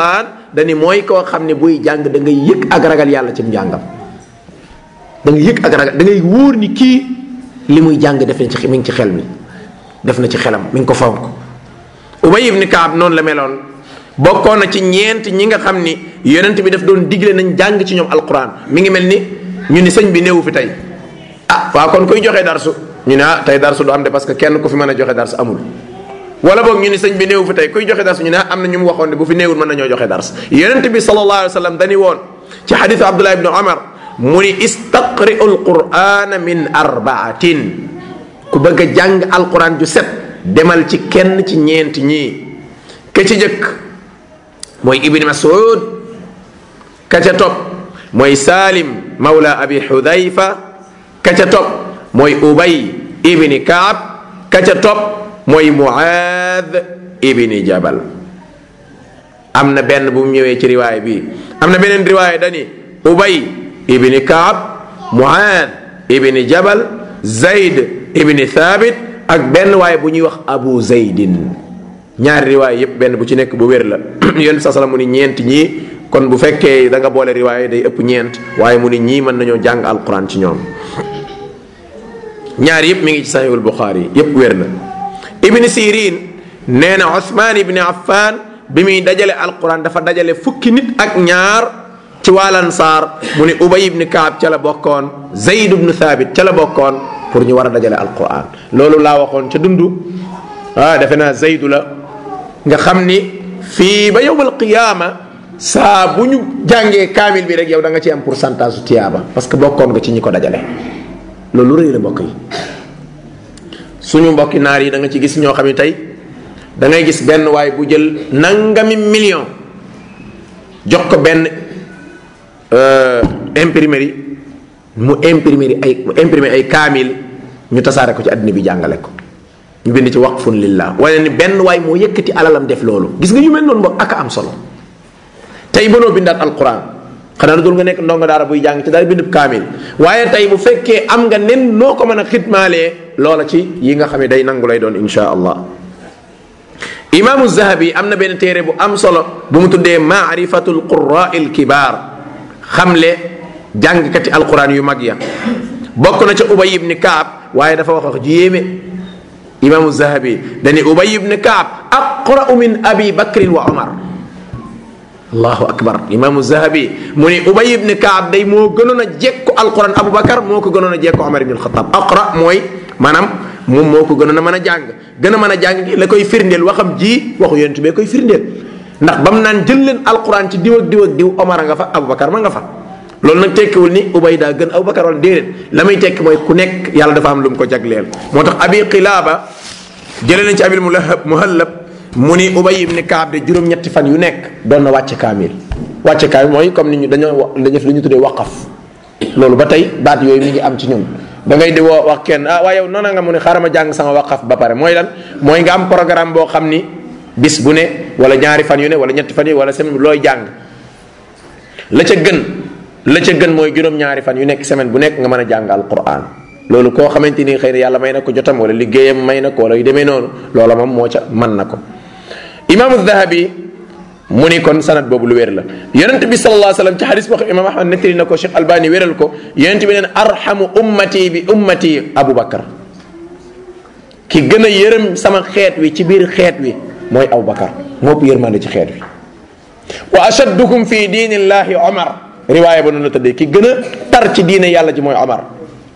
dani mooy koo xam ne buy jàng da ngay yëg ak ragal yàlla ci njàngam da ngay yëg ak ragal da ngay wóor ni kii li muy jàng def na ci mi ngi ci xel mi def na ci xelam mi ngi ko fonk ubay ibni kaab noonu la meloon bokkoon na ci ñeent ñi nga xam ni yonent bi daf doon digle nañ jàng ci ñoom alquran mi ngi mel ni ñu ni sëñ bi néewu fi tey ah waa kon koy joxe darsu ñu ne ah tey darsu du am de parce que kenn ku fi mën a joxe darsu amul wala boog ñu ni sëñ bi néewu fi tey kuy joxe darsu ñu ne am na ñu mu waxoon ne bu fi néewul mën nañoo joxe dars yonent bi sallallahu alayhi wa sallam dañu woon ci xadisu abdullah ibnu omar mu ni istaqri'u alqurana min arbaatin ku bëgg a jàng alquran ju set demal ci kenn ci ñeent ñii ka ci jëkk mooy ibni masud ka ca topp mooy salim mawla abi xudayfa ka ca topp mooy ubay ibni kaab ka ca topp mooy muaad ibni jabal am na benn bu mu ñëwee ci riwaay bi am na beneen riwaay dani ubay ibni kaab muaad ibni jabal zayd ibni thabit ak benn waay bu ñuy wax abu zaydin ñaari riwaay yépp benn bu ci nekk bu wér la yonent sa sala mu ni ñeent ñii kon bu fekkee da nga boole riwaay day ëpp ñeent waaye mu ni ñii mën nañoo jàng alquran ci ñoom ñaar yépp mi ngi ci sahihul buxaari yépp wér na ibni sirin nee na usmaan ibni affan bi muy dajale alquran dafa dajale fukki nit ak ñaar ci waalansaar mu ni ubay ibni kaab ca la bokkoon zayd ibnu thabit ca la bokkoon pour ñu war a dajale alquran loolu laa waxoon ca dundu ah defe naa zaydu la nga xam ni fii ba yowmal qiyaama saa bu ñu jàngee kaamil bi rek yow da nga ci am pourcentage su tiyaaba parce que bokkoon nga ci ñi ko dajale loolu rëy la mbokk yi suñu mbokki naar yi da nga ci gis ñoo xam ne tey da ngay gis benn waay bu jël nangami million jox ko benn imprimerie mu imprimerie ay mu imprimer ay kaamil ñu tasaare ko ci àddina bi jàngale ko ñu bind ci waqfun lillah wala ni benn waay moo yëkkati alalam def loolu gis nga yu mel noonu mbokk ak am solo tey mënoo bindaat alquran xanaa lu dul nga nekk ndongo daara buy jàng ci daal bindub kaamil waaye tey bu fekkee am nga nen noo ko mën a xidmaalee loola ci yi nga xam ne day nangu lay doon insha allah imaamu zahabi am na benn téere bu am solo bu mu tuddee maarifatul quraa il kibaar xamle jàngkati alquran yu mag ya bokk na ca ubay ibni kaab waaye dafa wax wax ju yéeme imaamu zahabi dani ubay ibni kaab aqra'u min abi bakrin wa omar allahu akbar imaamu zahabi mu ni ubay ibni kaab day moo gënoon a jekku alquran abu bakar moo ko gënoon a jekku omar ibn alxataab aqra mooy maanaam moom moo ko gënoon a mën a jàng gën a mën a jàng la koy firndeel waxam ji waxu yonent bee koy firndeel ndax ba mu naan jël leen alquran ci diw ak diw ak diw omar a nga fa abu bakar ma nga fa loolu nag tekkiwul ni ubay daa gën abu bakar wala déedéet la muy tekki mooy ku nekk yàlla dafa am lu mu ko jagleel moo tax abi qilaaba jëlee nañ ci abil mulahab muhallab mu ni ubay ibni kaab de juróom-ñetti fan yu nekk doon na wàcce kaamil wàcce kaamil mooy comme ni ñu dañoo dañu def li ñu tuddee waqaf loolu ba tey baat yooyu mi ngi am ci ñun da ngay di woo wax kenn ah waaye yow noona nga mu ne xaaral ma jàng sama waqaf ba pare mooy lan mooy nga am programme boo xam ni bis bu ne wala ñaari fan yu ne wala ñetti fan yu wala semaine looy jàng la ca gën la ca gën mooy juróom-ñaari fan yu nekk semaine bu nekk nga mën a jàng alquran loolu koo xamante ni xëy na yàlla may na ko jotam wala liggéeyam may na ko wala yu demee noonu loola moom moo ca mën na ko imaamu dahabi mu ni kon sanad boobu lu wér la yonent bi sallallahu alayhi wasallam ci xadis boo xam imam ahmad nettali na ko cheikh albani wéral ko yonent bi neen arhamu ummati bi ummati abu bakar ki gën a yërëm sama xeet wi ci biir xeet wi mooy abu bakar moo ëpp yërmande ci xeet wi wa ashaddukum fi diinillahi omar riwaaya ba noonu la tëddee ki gën a tar ci diine yàlla ji mooy omar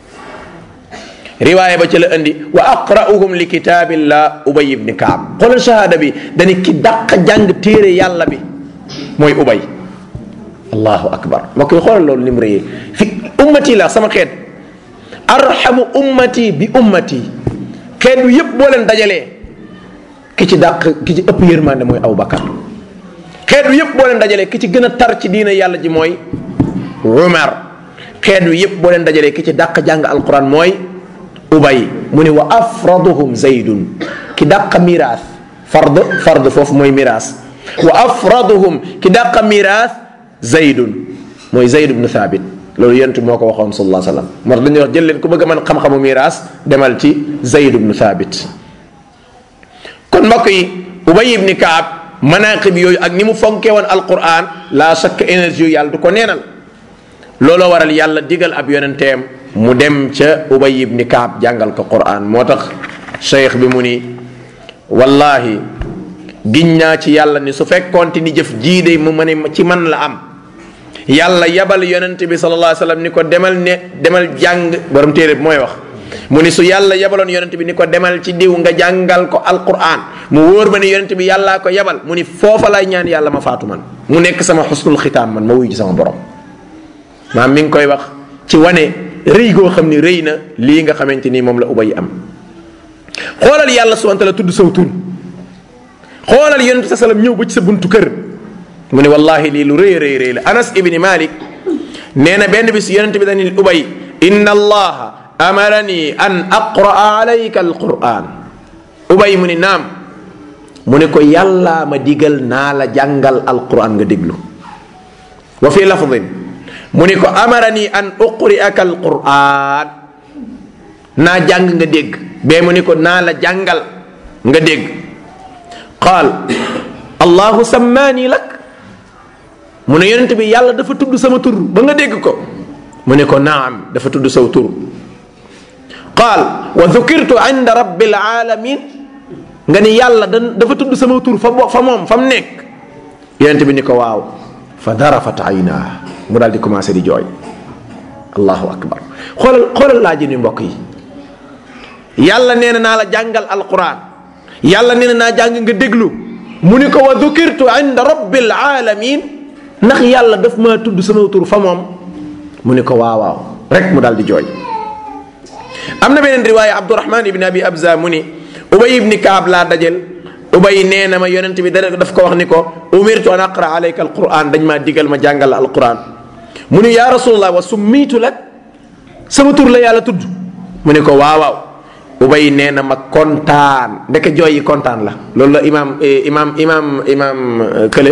riwaaya ba ci la indi wa aqra'uhum li kitaabillah ubay ibni kaab xoolal shahada bi dañu ki dàq jàng téere yàlla bi mooy ubay allahu akbar moo koy xoolal loolu ni mu rëyee fi ummati la sama xeet arhamu ummati bi ummati xeet wi yépp boo leen dajalee ki ci dàq ki ci ëpp yërmande mooy abu bakar xeet wi yépp boo leen dajalee ki ci gën a tar ci diina yàlla ji mooy umar xeet wi yépp boo leen dajalee ki ci dàq jàng alquran mooy ubay mu ne wa afraduhum zaydun ki dàq miraas fard fard foofu mooy miraas wa afraduhum ki dàq miraas zaydun mooy zayd ibnu thabit loolu yonent moo ko waxoon sallallahu alayhi wasallam moo tax dañuy wax jël leen ku bëgg a mën xam-xamu miraas demal ci zayd ibnu thabit kon mbokk yi ubay ibni kaab manaqib yooyu ak ni mu fonkee woon alquran la chaque énergie yu yàlla du ko neenal looloo waral yàlla digal ab yonenteem mu dem ca ubay ibni kaab jàngal ko quran moo tax cheikh bi mu ni wallahi giñ naa ci yàlla ni su fekkoonte ni jëf jiide mu ma ne ci man la am yàlla yabal yonent bi sallallahu alayhi wasallam ni ko demal ne demal jàng borom téere bi mooy wax mu ni su yàlla yabaloon yonent bi ni ko demal ci diw nga jàngal ko alquran mu wóor ma ni yonent bi yàllaa ko yabal mu ni foofa lay ñaan yàlla ma faatu man mu nekk sama xusnul xitaam man ma wuyu ci sama borom maam mi ngi koy wax ci wane rëy goo xam ni rëy na lii nga xamante ni moom la ubay am xoolal yàlla subhanahu wa ta'ala tudd saw tur xoolal yonent sa salam ñëw ba ci sa buntu kër mu ne wallahi lii lu rëy rëy rëy la anas ibni malik nee na benn bis yonent bi dañu ubay inna allaha amarani an aqraa alayka alquran ubay mu ni naam mu ne ko yàllaa ma digal naa la jàngal alquran nga déglu wa fi lafdin mu ni ko amarani an uqri'aka alquran naa jàng nga dégg bee mu ni ko naa la jàngal nga dégg qaal allahu sammaani lak mu ne yonent bi yàlla dafa tudd sama tur ba nga dégg ko mu ne ko naam dafa tudd saw tur qaal wa dhukirtu inda rabbil alamin nga ni yàlla da dafa tudd sama tur fa fa moom fa mu nekk yonent bi ni ko waaw fa darafat aynaa mu daal di commencé di jooy allahu akbar xoolal xoolal laa ji ni mbokk yi yàlla nee na naa la jàngal alquran yàlla nee na naa jàng nga déglu mu ni ko wa dhukirtu inda rabbil alamin ndax yàlla daf maa tudd sama tur fa moom mu ni ko waaw waaw rek mu daal di jooy am na beneen riwaaya abdurahman ibni abi abza mu ni ubay ibni kaab laa dajel ubay nee na ma yonent bi dara daf ko wax ni ko umirtu an aqra alayka alquran dañ maa digal ma jàngal la alquran mu ni yaa rasulallah wa summiitu lak sama tur la yàlla tudd mu ni ko waaw waaw ubay nee na ma kontaan ndeke jooy yi kontaan la loolu la imaam imaam imaam imaam kële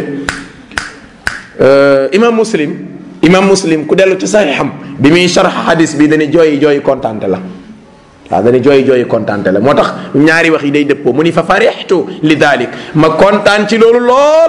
imaam muslim imaam muslim ku dellu ci saxiixam bi muy sharx xadis bi dañuy jooyi jooyi kontaante la waaw dañuy jooyi jooyi kontaante la moo tax ñaari wax yi day dëppoo mu ni fa farixtu li dalik ma kontaan ci loolu lool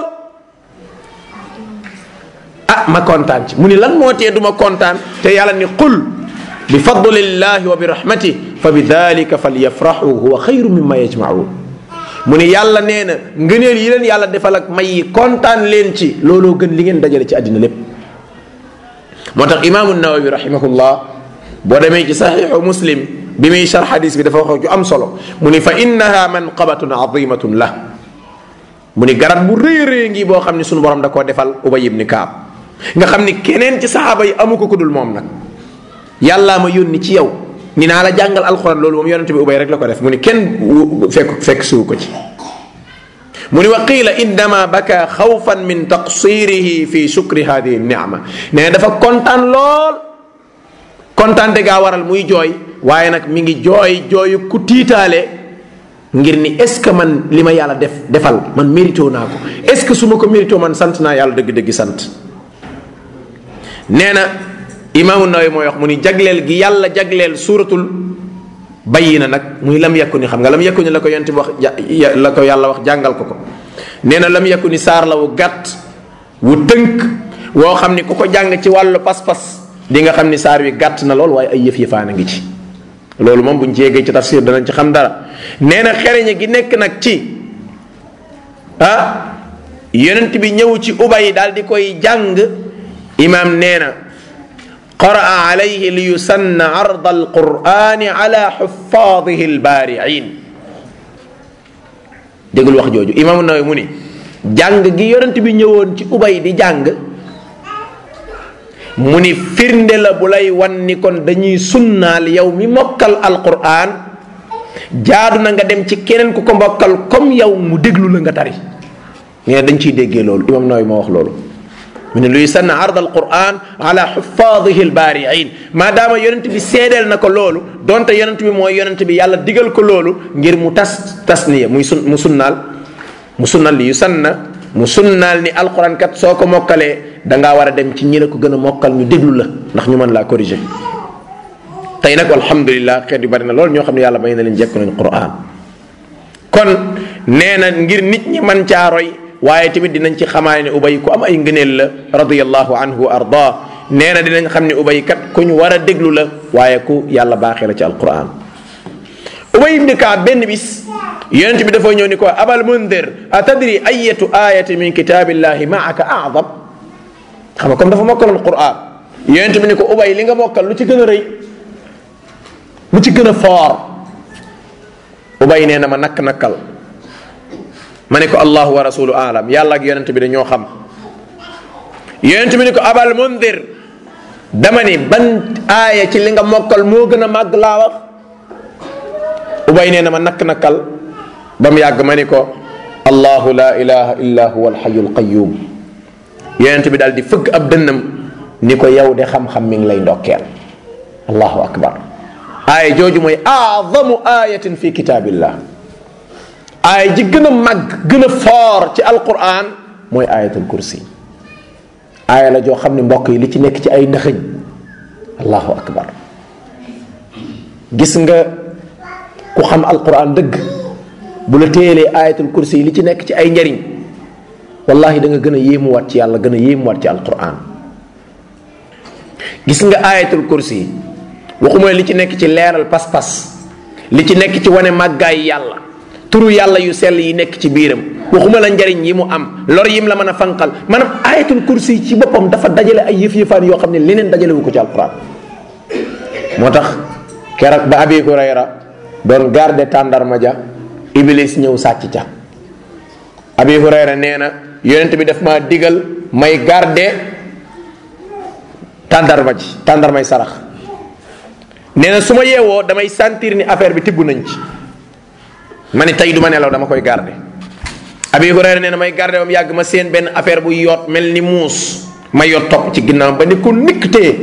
ah ma kontaan ci mu ni lan moo tee du ma kontaan te yàlla ni qul bi fadlillahi wa bi rahmati fa bi dalika falyafraxu huwa xayru mimma yajmaun mu ni yàlla nee na ngëneel yi leen yàlla defal ak may yi kontaan leen ci looloo gën li ngeen dajale ci àddina lépp moo tax imaamu nawawi rahimahullah boo demee ci saxiixu muslim bi muy char xadis bi dafa wax ju am solo mu ni fa innaha manqabatun azimatun la mu ni garab bu rëy rëy ngi boo xam ne sunu borom da koo defal ubay ibni kaab nga xam ni keneen ci saxaaba yi amu ko ku dul moom nag yàllaa ma yónni ci yow ni naa la jàngal alxuraan loolu moom yonente bi ubay rek la ko def mu ni kenn fekk fekk suu ko ci mu ni wa qiila innama baka xawfan min taqsirihi fi shukri hadihi nicma nee dafa kontaan lool kontaan te gaa waral muy jooy waaye nag mi ngi jooy jooyu ku tiitaale ngir ni est ce que man li ma yàlla def defal man mérito naa ko est ce que su ma ko mérito man sant naa yàlla dëgg-dëgg sant nee na imaamu Nawawi mooy wax mu ni jagleel gi yàlla jagleel suuratul bayyina nag muy lam yakku ni xam nga lam yakku ni la ko yonent bi wax la ko yàlla wax jàngal ko ko nee na lam yakku ni saar la wu gàtt wu tënk woo xam ni ku ko jàng ci wàllu pas-pas di nga xam ni saar wi gàtt na lool waaye ay yëf yëfaan a ngi ci loolu moom buñ ci yeggee ci tafsir danañ ci xam dara nee na xereñe gi nekk nag ci ah yonent bi ñëw ci ubay daal di koy jàng imaam nee na qaraa alayhi li yusanna arda alqurani ala xufaadihi albaariin déglu wax jooju imaamu Nawawi mu ni jàng gi yonent bi ñëwoon ci ubay di jàng mu ni firnde la bu lay wan ni kon dañuy sunnaal yow mi mokkal alquran jaadu na nga dem ci keneen ku ko mokkal comme yow mu déglu la nga tari nee dañ ciy déggee loolu imam Nawawi moo wax loolu mu ne luy sanna ard alquran ala xufaadihi albaariin maadaama yonent bi seedeel na ko loolu donte yonent bi mooy yonent bi yàlla digal ko loolu ngir mu tas tasniya muy sun mu sunnaal mu sunnal li yu sanna mu sunnaal ni alquran kat soo ko mokkalee da ngaa war a dem ci ñi la ko gën a mokkal ñu déglu la ndax ñu mën laa corriger tey nag alhamdulilah xeet yu bari na loolu ñoo xam ne yàlla may na leen jekku nañ quran kon nee na ngir nit ñi man caa roy waaye tamit dinañ ci xamaane ne ubay ku am ay ngëneel la radiyallahu anhu wa arda nee na dinañ xam ne ubay kat ku ñu war a déglu la waaye ku yàlla baaxee la ci alquran ubay ibni kaab benn bis yonent bi dafa ñëw ni ko abal mundir atadri ayatu ayati min kitabillahi maaka aadam xam nga comme dafa mokkaloon quran yonent bi ni ko ubay li nga mokkal lu ci gën a rëy lu ci gën a foor ubay nee na ma nakk nakkal ma ne ko allahu wa rasulu alam yàlla ak yonent bi dañoo xam yonent bi ni ko abal mundir dama ni ban aaya ci li nga mokkal moo gën a màgg laa wax ubay nee na ma nakk nakkal ba mu yàgg ma ni ko allahu la ilaha illa huwa alxayu alqayum yonent bi daal di fëgg ab dënnam ni ko yow de xam-xam mi ngi lay ndokkeel allahu akbar aaya jooju mooy aadamu ayatin fi kitaabillah aaya ji gën a màgg gën a foor ci alquran mooy ayatul kursi aaya la joo xam ne mbokk yi li ci nekk ci ay ndëxëñ allahu akbar gis nga ku xam alquran dëgg bu la téyelee ayatul kursi li ci nekk ci ay njariñ wallahi da nga gën a yéemuwaat ci yàlla gën a yéemuwaat ci alquran gis nga ayatul kursi waxuma li ci nekk ci leeral pas-pas li ci nekk ci wane màggaay yàlla turu yàlla yu sell yi nekk ci biiram waxuma la njariñ yi mu am lor yim la mën a fanqal maanaam ayatul kursi ci boppam dafa dajale ay yëf-yëfaan yoo xam ne leneen dajale wu ko ci alquran moo tax keroog ba abi hurayra doon garde tàndarma ja iblis ñëw sàcc ca abi hurayra nee na yonent bi daf ma digal may garde tàndarma ji tàndarmay sarax nee na su ma yeewoo damay sentir ni affaire bi tibb nañ ci ma ni tey du ma nelaw dama koy garde abi hurayra nee na may garde ba mu yàgg ma seen benn affaire bu yoot mel ni muus ma yot topp ci ginnaaw ba ni ko nikk téye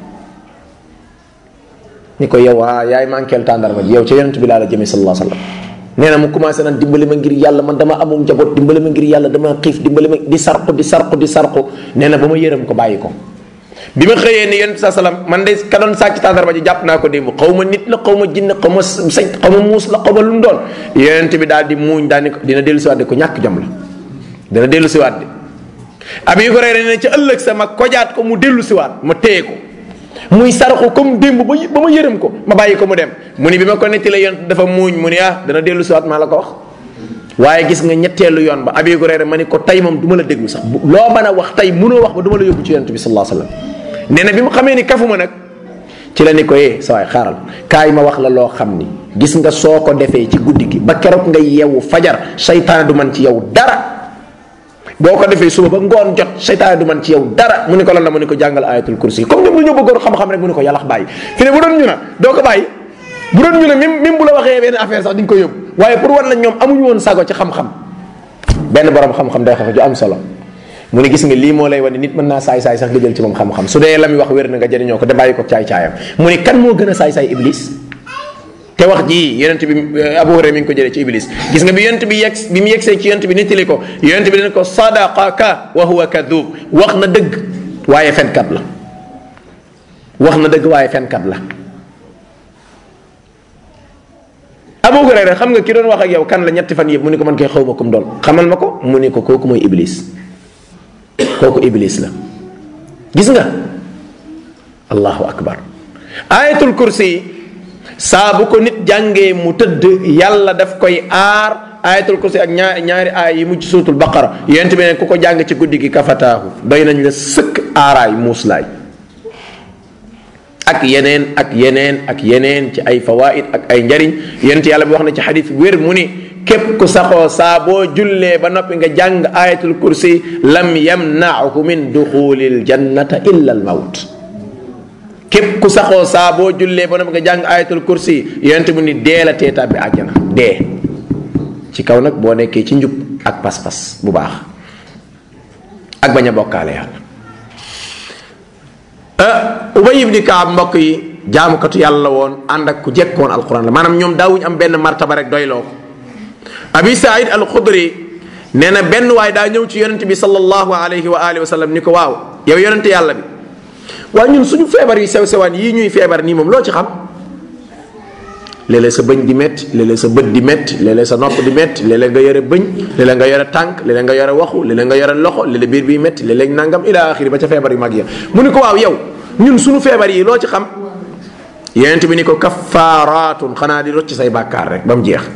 ni ko yow ah yaay manqueel tàndarma ji yow ca yonent bi laa la jëmee sallallahu alayhi wa sallam nee na mu commencé naan dimbali ma ngir yàlla man dama amum njaboot dimbali ma ngir yàlla dama xiif dimbali ma di sarqu di sarqu di sarqu nee na ba ma yërëm ko bàyyi ko bi ma xëyee ni yonent sa salaam man de ka doon sàcc tàndarma ji jàpp naa ko démb xaw ma nit la xaw ma jinn xaw ma sañ xaw ma muus la xaw ma lu mu doon yonent bi daal di muuñ daal ni ko dina dellu siwaat de ko ñàkk jom la dina dellu siwaat de abi hurayra ne ci ëllëg sa ma kojaat ko mu dellu siwaat ma téye ko muy saraxu comme démb ba ba ma yërëm ko ma bàyyi ko mu dem mu ni bi ma ko netti la yonent dafa muuñ mu ni ah dana dellu siwaat maa la ko wax waaye gis nga ñetteelu yoon ba abi hurayra ma ni ko tey moom du ma la déglu sax loo mën a wax tey mënoo wax ba du ma la yóbbu ci yonent bi sallallahu alayhi wasallam nee na bi mu xamee ni kafuma nag ci la ni ko yee sa waay xaaral kaay ma wax la loo xam ni gis nga soo ko defee ci guddi gi ba keroog nga yeewu fajar seytaane du man ci yow dara boo ko defee suba ba ngoon jot seytaane du man ci yow dara mu ni ko lan la mu ni ko jàngal ayatul kursi comme ñoom dañoo bëggoon xam-xam rek mu ni ko yàllax bàyyi fi ne bu doon ñu na doo ko bàyyi bu doon ñu ne même même bu la waxee benn affaire sax di nga ko yóbbu waaye pour wan la ñoom amuñu woon sago ci xam-xam benn borom xam-xam day xam ju am solo mu ne gis nga lii moo lay wane nit mën naa saay-saay sax nga jël ci moom xam-xam su dee la muy wax wér na nga jëriñoo ko de bàyyi ko caay-caayam mu ne kan moo gën a saay-saay iblis te wax ji yonent bi Abu Hurayra mi ngi ko jëlee ci iblis gis nga bi yonent bi yegg bi mu yegsee ci yonent bi nettali ko yonent bi dana ko sadaqaka wa huwa kadub wax na dëgg waaye fenkat la wax na dëgg waaye fenkat la Abu Hurayra xam nga ki doon wax ak yow kan la ñetti fan yëpp mu ni ko man koy xaw ma kum doon xamal ma ko mu ni ko kooku mooy iblis kooku iblis la gis nga allahu akbar ayatul kursi saa bu ko nit jàngee mu tëdd yàlla daf koy aar ayatul kursi ak ñaar ñaari aay yi mujj suutul baqara yonent bi ne ku ko jàng ci guddi gi kafataahu doy nañ la sëkk aaraay muuslaay ak yeneen ak yeneen ak yeneen ci ay fawaid ak ay njariñ yonent yàlla bi wax na ci xadis wér mu ni képp ku saxoo saa boo jullee ba noppi nga jàng ayatul kursi lam yamnaahu min duxulil jannata illa al mawt képp ku saxoo saa boo jullee ba noppi nga jàng ayatul kursi yonent mu ni dee la teeta bi àjjana dee ci kaw nag boo nekkee ci njub ak pas-pas bu baax ak bañ a bokkaale yàlla ubay ibni kaab mbokk yi jaamukatu yàlla woon ànd ak ku jekkoon alquran la maanaam ñoom daawuñ am benn martaba rek doyloo ko abi saïd al xudri nee na benn waay daa ñëw ci yonente bi sallallahu alayhi wa alihi wa sallam ni ko waaw yow yonente yàlla bi waaye ñun suñu feebar yi sew sewaan yii ñuy feebar nii moom loo ci xam léeg-léeg sa bëñ di métti léeg-léeg sa bët di métti léeg-léeg sa nopp di métti léeg-léeg nga yore bëñ léeg-léeg nga yore tànk léeg-léeg nga yore waxu léeg-léeg nga yore loxo léeg-léeg biir biy métti léeg-léeg nangam ila axiri ba ca feebar yu mag ya mu ni ko waaw yow ñun suñu feebar yi loo ci xam yonent bi ni ko kaffaaratun xanaa di rocc say bàkkaar rek ba mu jeex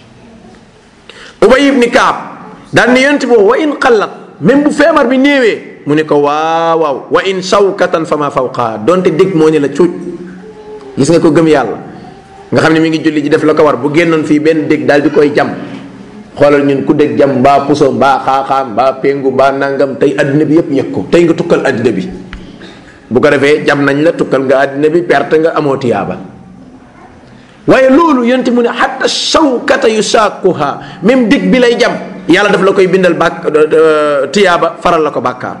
ubay ibni kaab daan ni yonent bi wa in xallat même bu feebar bi néewee mu ne ko waaw waaw wa in shawkatan fa ma fawqa donte dégg moo ni la cuuj gis nga ko gëm yàlla nga xam ne mi ngi julli ji def la ko war bu génnoon fii benn dégg daal di koy jam xoolal ñun ku dégg jam mbaa puso mbaa xaaxaam mbaa péngu mbaa nangam tey addina bi yépp yëg ko tey nga tukkal addina bi bu ko defee jam nañ la tukkal nga addina bi perte nga amoo tiyaaba waaye loolu yonte mu ne xatta shawkata yusaakuha même dégg bi lay jam yàlla daf la koy bindal bàkk tiyaaba faral la ko bàkkaar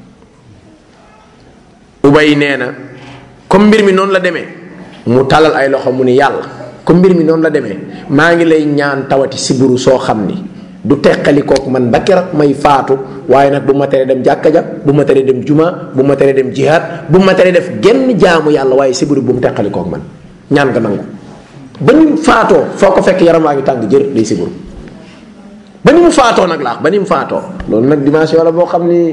ubay nee na comme mbir mi noonu la demee mu talal ay loxo mu ni yàlla comme mbir mi noonu la demee maa ngi lay ñaan tawati siburu soo xam ni du teqali kooku man ba keroog may faatu waaye nag bu ma teree dem jàkka ja bu ma teree dem juma bu ma teree dem jihaad bu ma teree def genn jaamu yàlla waaye siburu bu mu teqali kooku man ñaan nga nangu ba ni mu faatoo foo ko fekk yaram waa ngi tàng jër day siburu ba ni mu faatoo nag laax ba ni mu faatoo loolu nag dimension la boo xam ni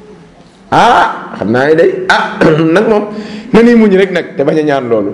ah xam naa ne day ah nag moom na ni muñ rek nag te bañ a ñaan loolu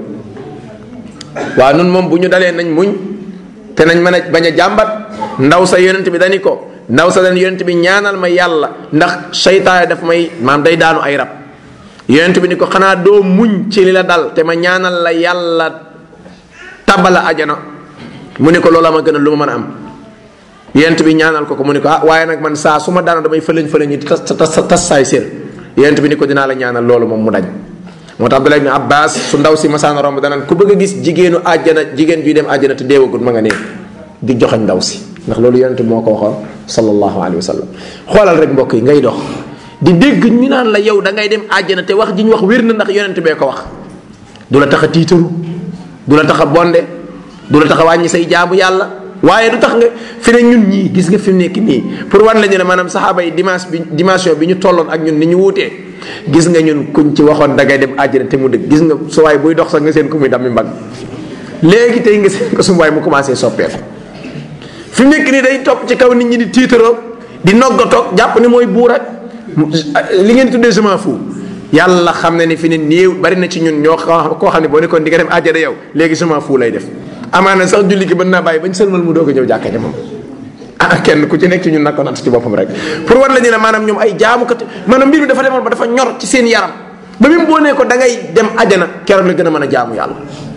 waaw nun moom bu ñu dalee nañ muñ te nañ mën a bañ a jàmbat ndaw sa yonent bi dani ko ndaw sa den yonent bi ñaanal ma yàlla ndax seytaane daf may maam day daanu ay rab yonent bi ni ko xanaa doo muñ ci li la dal te ma ñaanal la yàlla tabala ajana mu ne ko loola ma gën a lu ma mën a am yonent bi ñaanal ko ko mu ne ko ah waaye nag man saa su ma daanoo damay fëlëñ fëlëñ yi tas tas tas saay sér yonent bi ni ko dinaa la ñaanal loolu moom mu dañ moo tax Abdullah ibn Abbas su ndaw si masaana romb danaan ku bëgg a gis jigéenu àjjana jigéen juy dem àjjana te deewagul ma nga ne di joxañ ndaw si ndax loolu yonent bi moo ko waxoon sallallahu alayhi wa sallam xoolal rek mbokk yi ngay dox di dégg ñu naan la yow da ngay dem àjjana te wax ji ñu wax wér na ndax yonent bee ko wax du la tax a tiitaru du la tax a bonde du la tax a wàññi say jaamu yàlla waaye du tax nga fi ne ñun ñii gis nga fi mu nekk nii pour wan la ñu ne maanaam saxaaba yi dimanche bi dimension bi ñu tolloon ak ñun ni ñu wuutee gis nga ñun kuñ ci waxoon dangay dem àjjana te mu dëgg gis nga su waay buy dox sax nga seen ko muy dammi mbagg léegi tey nga seen ko su waay mu commencé soppeeku fi mu nekk nii day topp ci kaw nit ñi di tiitaroo di noggatoog jàpp ni mooy buur ak li ngeen tuddee semence fu yàlla xam na ni fi ne néew bari na ci ñun ñoo koo xam ne boo nekkoon di nga dem àjjana yow léegi semence fu lay def amaana sax julli gi mën naa bàyyi bañ sëlmal mu doog a ñëw jàkka ja moom ah kenn ku ci nekk ci ñun nag ko natt ci boppam rek pour war la ñu ne maanaam ñoom ay jaamukat maanaam mbir mi dafa demoon ba dafa ñor ci seen yaram ba même boo nee ko da ngay dem ajana keroog la gën a mën a jaamu yàlla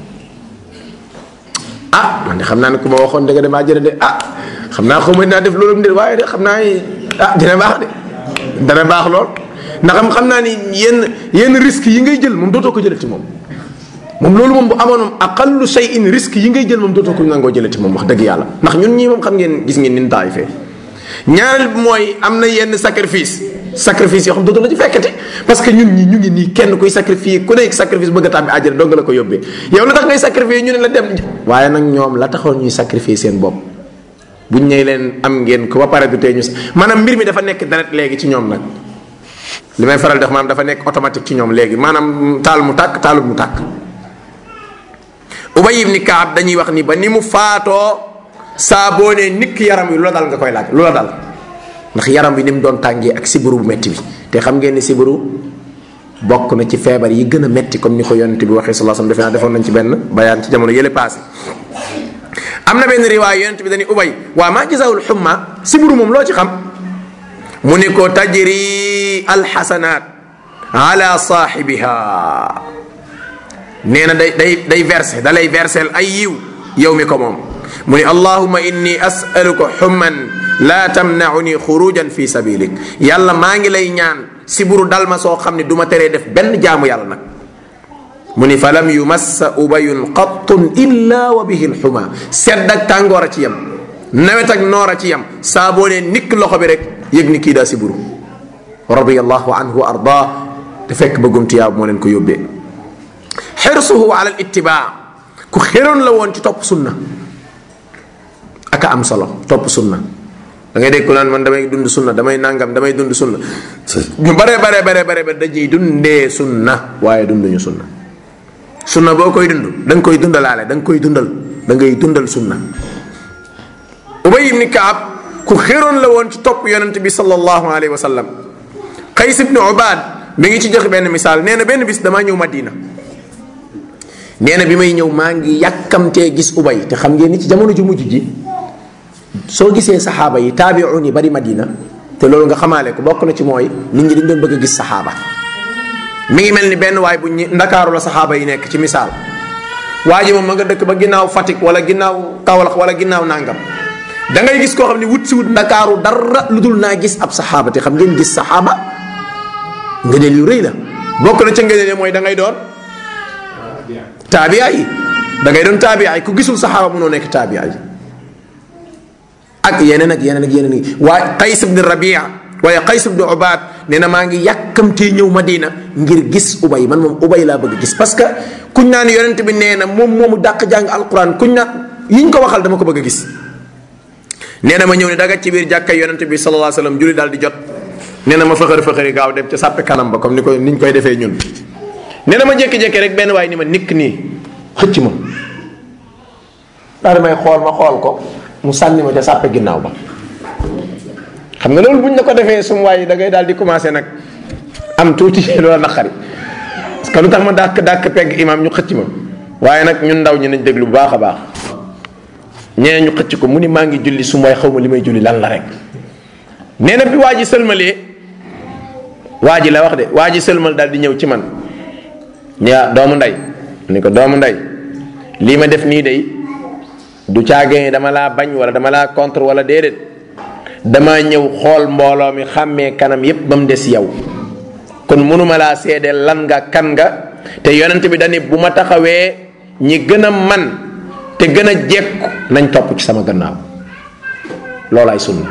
ah man de xam naa ne ku ma waxoon da nga dem ajana de ah xam naa xaw ma naa def loolu de waaye de xam naa ni ah dina baax de dana baax lool ndax xam naa ni yenn yenn risques yi ngay jël moom dootoo ko jëlati moom moom loolu moom bu amoon moom aqallu shay'in risque yi ngay jël moom dootoo ko nangoo jëlati moom wax dëgg yàlla ndax ñun ñii moom xam ngeen gis ngeen nin taay fee ñaareel bi mooy am na yenn sacrifice sacrifice yoo xam dootoo la ci fekkati parce que ñun ñi ñu ngi nii kenn kuy sacrifice ku nekk sacrifice bëgg a tàbbi àjjana dong la ko yóbbee yow la tax ngay sacrifice ñu ne la dem waaye nag ñoom la taxoon ñuy sacrifice seen bopp buñ ñëw leen am ngeen ko ba pare du tee ñu maanaam mbir mi dafa nekk deret léegi ci ñoom nag li may faral di wax maanaam dafa nekk automatique ci ñoom léegi maanaam taal mu tàkk taalul mu tàkk ubay ibni kaab dañuy wax ni ba ni mu faatoo saa boo nee nikk yaram wi lu la dal nga koy laaj lu la dal ndax yaram wi ni mu doon tàngee ak sibiru bu metti bi te xam ngeen ni sibiru bokk na ci feebar yi gën a metti comme ni ko yonent bi waxee sallallahu alayhi wasallam defe naa defoon nañ ci benn bayaan ci jamono yële passé am na benn riwaay yonent bi dañuy ubay waa maa gisaawul xumma sibiru moom loo ci xam mu ni ko tajri alxasanaat ala saaxibiha nee na day day day versé da lay versel ay yiw yow mi ko moom mu ni allahuma inni asaluka xumman laa tamnauni xurujan fi sabilik yàlla maa ngi lay ñaan siburu dal ma soo xam ne du ma teree def benn jaamu yàlla nag mu ni fa lam yumassa ubayun qattun illa wa bihi lxuma sedd ak tàngoor a ci yem nawet ak noor a ci yem saa boo nee nikk loxo bi rek yëg ni kii daa siburu radiallahu anhu wa arda te fekk bëggum tiyaab moo leen ko yóbbee xirsuhu ala al ittibaa ku xéroon la woon ci topp sunna aka am solo topp sunna da ngay dégg ku naan man damay dund sunna damay nangam damay dund sunna ñu bare bare bare bare bare dañuy dundee sunna waaye dunduñu sunna sunna boo koy dund da nga koy dundalaale da nga koy dundal da ngay dundal sunna ubay ibni kaab ku xéroon la woon ci topp yonent bi sallallahu alayhi wa sallam qays ibni ubaad mi ngi ci joxe benn misaal nee na benn bis damaa ñëw madina nee na bi may ñëw maa ngi yàkkamtee gis ubay te xam ngeen ni ci jamono ju mujj ji soo gisee saxaaba yi taabiun yi bari madina te loolu nga xamaale ko bokk na ci mooy nit ñi dañ doon bëgg a gis saxaaba mi ngi mel ni benn waay bu ñu ndakaaru la saxaaba yi nekk ci misaal waa ji moom ma nga dëkk ba ginnaaw Fatick wala ginnaaw Kaolack wala ginnaaw Nangam da ngay gis koo xam ne wut si wut ndakaaru dara lu dul naa gis ab saxaaba te xam ngeen gis saxaaba ngëneel yu rëy la bokk na ca ngëneel mooy da ngay doon taabiya yi da ngay doon taabiya yi ku gisul saxaaba mënoo nekk taabiya yi ak yeneen ak yeneen ak yeneen yi waaye Qays ibn Rabia waaye Qays ibn Ubaad nee na maa ngi yàkkamtee ñëw Madina ngir gis ubay man moom ubay laa bëgg gis parce que kuñ naan yonent bi nee na moom moomu dàq jàng alquran kuñ naan yiñ ko waxal dama ko bëgg a gis nee na ma ñëw ne daga ci biir jàkka yonent bi sallallahu alayhi wasallam julli daal di jot nee na ma fëxër fëxëri gaaw dem ca sàppe kanam ba comme ni ko niñ koy defee ñun nee na ma jékki-jékki rek benn waay ni ma nikk nii xëcc ma daal di may xool ma xool ko mu sànni ma ca sàppe ginnaaw ba xam nga loolu buñ la ko defee sum waay da ngay daal di commencé nag am tuuti loola naqari parce que lu tax ma dàkk dàkk pegg imam ñu xëcc ma waaye nag ñun ndaw ñi nañ déglu bu baax a baax ñeneen ñu xëcc ko mu ni maa ngi julli sum waay xaw ma li may julli lan la rek nee na bi waa ji sëlmalee waa ji la wax de waa ji sëlmal daal di ñëw ci man ñaa doomu nday ni ko doomu nday lii ma def nii day du caagee dama laa bañ wala dama laa contre wala déedéet dama ñëw xool mbooloo mi xàmmee kanam yépp ba mu des yow kon mënuma laa seede lan nga kan nga te yonent bi dani bu ma taxawee ñi gën a man te gën a jekku nañ topp ci sama gannaaw loolaay sunna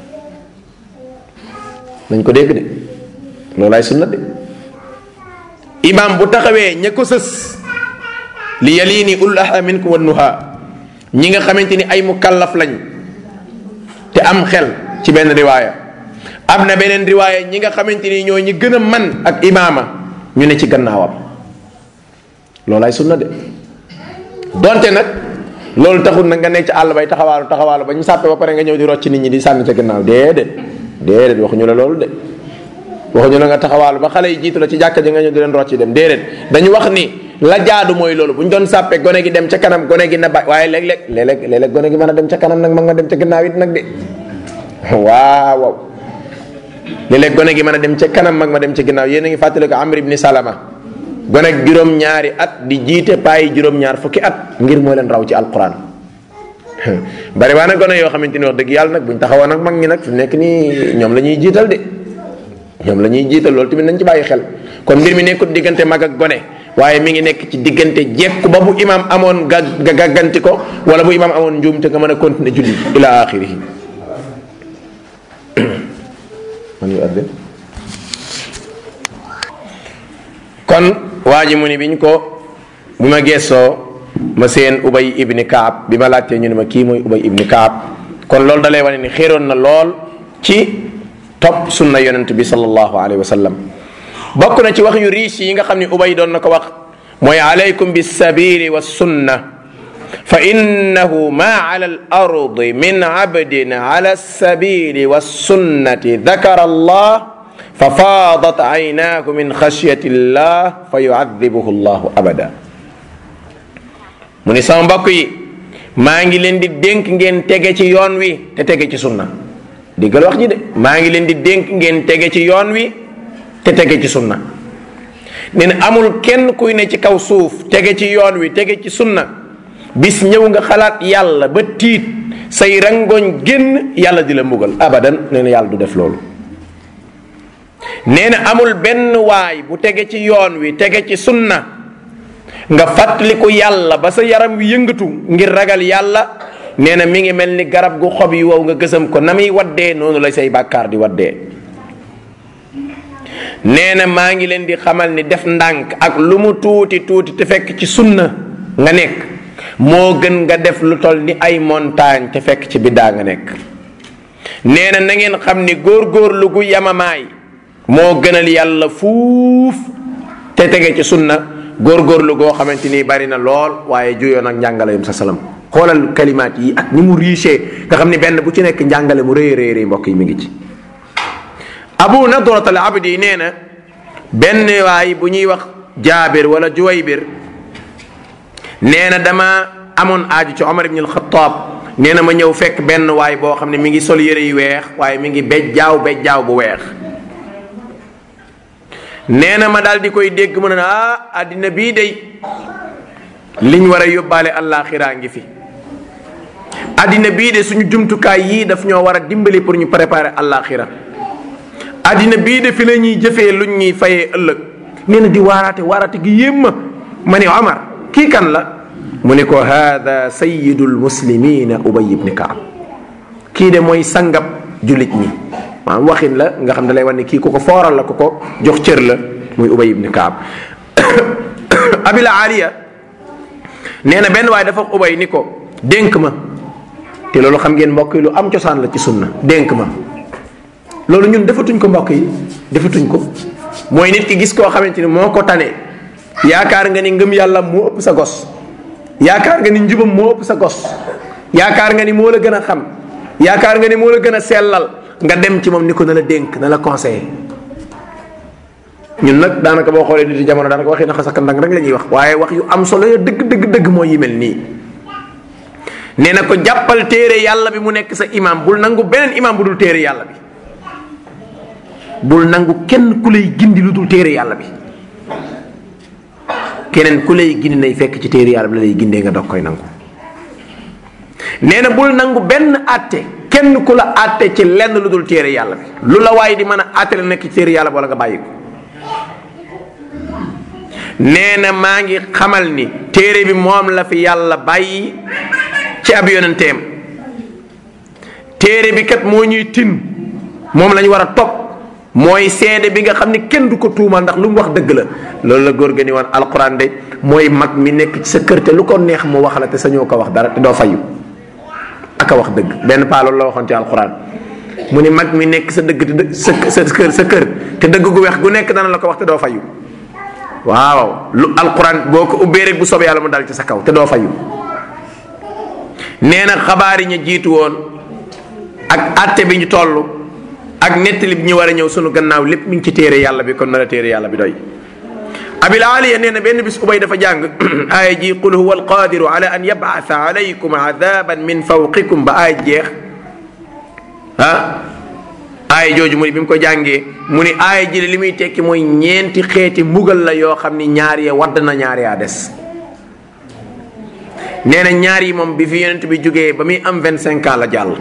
nañ ko dégg de loolaay sunna de imam bu taxawee ña ko sës li yalini ulul ahla minkum wan nuha ñi nga xamante ni ay mukallaf lañ te am xel ci benn riwaaya am na beneen riwaaya ñi nga xamante ni ñoo ñi gën a man ak imaama ñu ne ci gannaawam loolaay sunna de donte nag loolu taxul nag nga nekk ci àll bay taxawaalu taxawaalu ba ñu sàppe ba pare nga ñëw di rocc nit ñi di sànni ca gannaaw déedéet déedéet waxuñu la loolu de waxuñu la nga taxawaalu ba xale yi jiitu la ci jàkka ji nga ñëw di leen rocc dem déedéet dañu wax ni la jaadu mooy loolu bu ñu doon sàppe gone gi dem ca kanam gone gi na ba waaye léeg-léeg léeg-léeg léeg-léeg gone gi mën a dem ca kanam nag mag nga dem ca gannaaw it nag de waaw waaw léeg-léeg gone gi mën a dem ca kanam mag ma dem ca ginnaaw yéen a ngi fàttali ko Amr ibn Salama gone ak juróom-ñaari at di jiite paayi juróom-ñaar fukki at ngir moo leen raw ci alquran bari waa nag gone yoo xamante ni wax dëgg yàlla nag buñ taxawoon nag mag ñi nag fi nekk nii ñoom la ñuy jiital de ñoom la ñuy jiital loolu tamit nañ ci bàyyi xel kon mbir mi nekkut diggante mag ak gone waaye mi ngi nekk ci diggante jekku ba bu imam amoon ga gàgganti ko wala bu imam amoon njuum te nga mën a continuer julli ila axirihi man yu adde kon waa ji mu ni biñ ko bi ma geesoo ma seen ubay ibni kaab bi ma laajtee ñu ne ma kii mooy ubay ibni kaab kon loolu dalay wane ni xéeroon na lool ci topp sunna yonent bi sallallahu alayhi wa sallam bokk na ci wax yu riis yi nga xam ne ubay doon na ko wax mooy alaykum bisabili wa sunna fa innahu ma ala al ardi min abdin ala sabili wa sunnati dakara allah fa faadat aynaahu min xashyati llah fa yuadibuhu llahu abada mu ni sama mbokk yi maa ngi leen di dénk ngeen tege ci yoon wi te tege ci sunna diggal wax ji de maa ngi leen di dénk ngeen tege ci yoon wi te tege ci sunna nee na amul kenn kuy ne ci kaw suuf tege ci yoon wi tege ci sunna bis ñëw nga xalaat yàlla ba tiit say rangoñ génn yàlla di la mbugal abadan nee na yàlla du def loolu nee na amul benn waay bu tege ci yoon wi tege ci sunna nga fàttaliku yàlla ba sa yaram wi yëngatu ngir ragal yàlla nee na mi ngi mel ni garab gu xob yi wow nga gësam ko na muy waddee noonu lay say bàkkaar di waddee nee na maa ngi leen di xamal ni def ndànk ak lu mu tuuti tuuti te fekk ci sunna nga nekk moo gën nga def lu toll ni ay montagne te fekk ci biddaa nga nekk nee na na ngeen xam ni góor-góorlu gu yamamaay moo gënal yàlla fuuf te tege ci sunna góor-góorlu goo xamante ni bari na lool waaye juyoo nag njàngale yum sa salam xoolal kalimaat yi ak ni mu riche nga xam ni benn bu ci nekk njàngale mu rëy rëy rëy mbokk yi mi ngi ci abu nadrat al abdi nee na benn waay bu ñuy wax jaabir wala juwaybir nee na dama amoon aaju ci omar ibn al xataab nee na ma ñëw fekk benn waay boo xam ne mi ngi sol yére yu weex waaye mi ngi bejjaaw bejjaaw bu weex nee na ma daal di koy dégg mu ne ah àddina bii day liñ war a yóbbaale àllaaxiraa ngi fi àddina bii de suñu jumtukaay yii daf ñoo war a dimbali pour ñu préparer àllaaxira àddina bii de fi la ñuy jëfee luñ ñuy fayee ëllëg nee na di waaraate waaraate gi yéem ma ma ne Omar kii kan la mu ne ko haada sayidul muslimina ubay ibni kaab kii de mooy sangab julit ñi maanaam waxin la nga xam ne lay wan ne kii ku ko fooral la ku ko jox cër la muy ubay ibni kaab abila aliya nee na benn waaye dafa ubay ni ko dénk ma te loolu xam ngeen mbokk yi lu am cosaan la ci sunna dénk ma loolu ñun defatuñ ko mbokk yi defatuñ ko mooy nit ki gis koo xamante ni moo ko tane yaakaar nga ni ngëm yàlla moo ëpp sa gos yaakaar nga ni njubam moo ëpp sa gos yaakaar nga ni moo la gën a xam yaakaar nga ni moo la gën a sellal nga dem ci moom ni ko na la dénk na la conseiller ñun nag daanaka boo xoolee nit yi jamono daanaka waxi na xasaka ndang rek la ñuy wax waaye wax yu am solo ya dëgg dëgg dëgg mooy yi mel nii nee na ko jàppal téere yàlla bi mu nekk sa imam bul nangu beneen imam bu dul téere yàlla bi bul nangu kenn ku lay gindi lu dul téere yàlla bi keneen ku lay gindi nay fekk ci téere yàlla bi la lay gindee nga dog koy nangu nee na bul nangu benn àtte kenn ku la àtte ci lenn lu dul téere yàlla bi lu la waaye di mën a àtte la nekk ci téere yàlla bi wala nga bàyyi ko nee na maa ngi xamal ni téere bi moom la fi yàlla bàyyi ci ab yonenteem téere bi kat moo ñuy tin moom la ñu war a topp mooy seede bi nga xam ni kenn du ko tuumal ndax lu mu wax dëgg la loolu la góor ga ni woon alquran de mooy mag mi nekk ci sa kër te lu ko neex mu wax la te sañoo ko wax dara te doo fayu ak a wax dëgg benn paa loolu la waxoon ci alquran mu ni mag mi nekk sa dëgg te sa sa kër sa kër te dëgg gu weex gu nekk dana la ko wax te doo fayu waaw lu alquran boo ko ubbee rek bu soobee yàlla mu dal ci sa kaw te doo fayu nee na xabaar yi ñu jiitu woon ak àtte bi ñu toll ak nettali bi ñu war a ñëw sunu gannaaw lépp mi ngi ci téere yàlla bi kon na la téere yàlla bi doy abil aliya nee na benn bis ubay dafa jàng aaya ji qul huwa alqadiru ala an yab'atha alaykum adaban min fawqikum ba aaya jeex ah aaya jooju mu ni bi mu ko jàngee mu ni aaya ji li muy tekki mooy ñeenti xeeti mbugal la yoo xam ni ñaar ya wadd na ñaar yaa des nee na ñaar yi moom bi fi yonent bi jógee ba muy am vingt cinq ans la jàll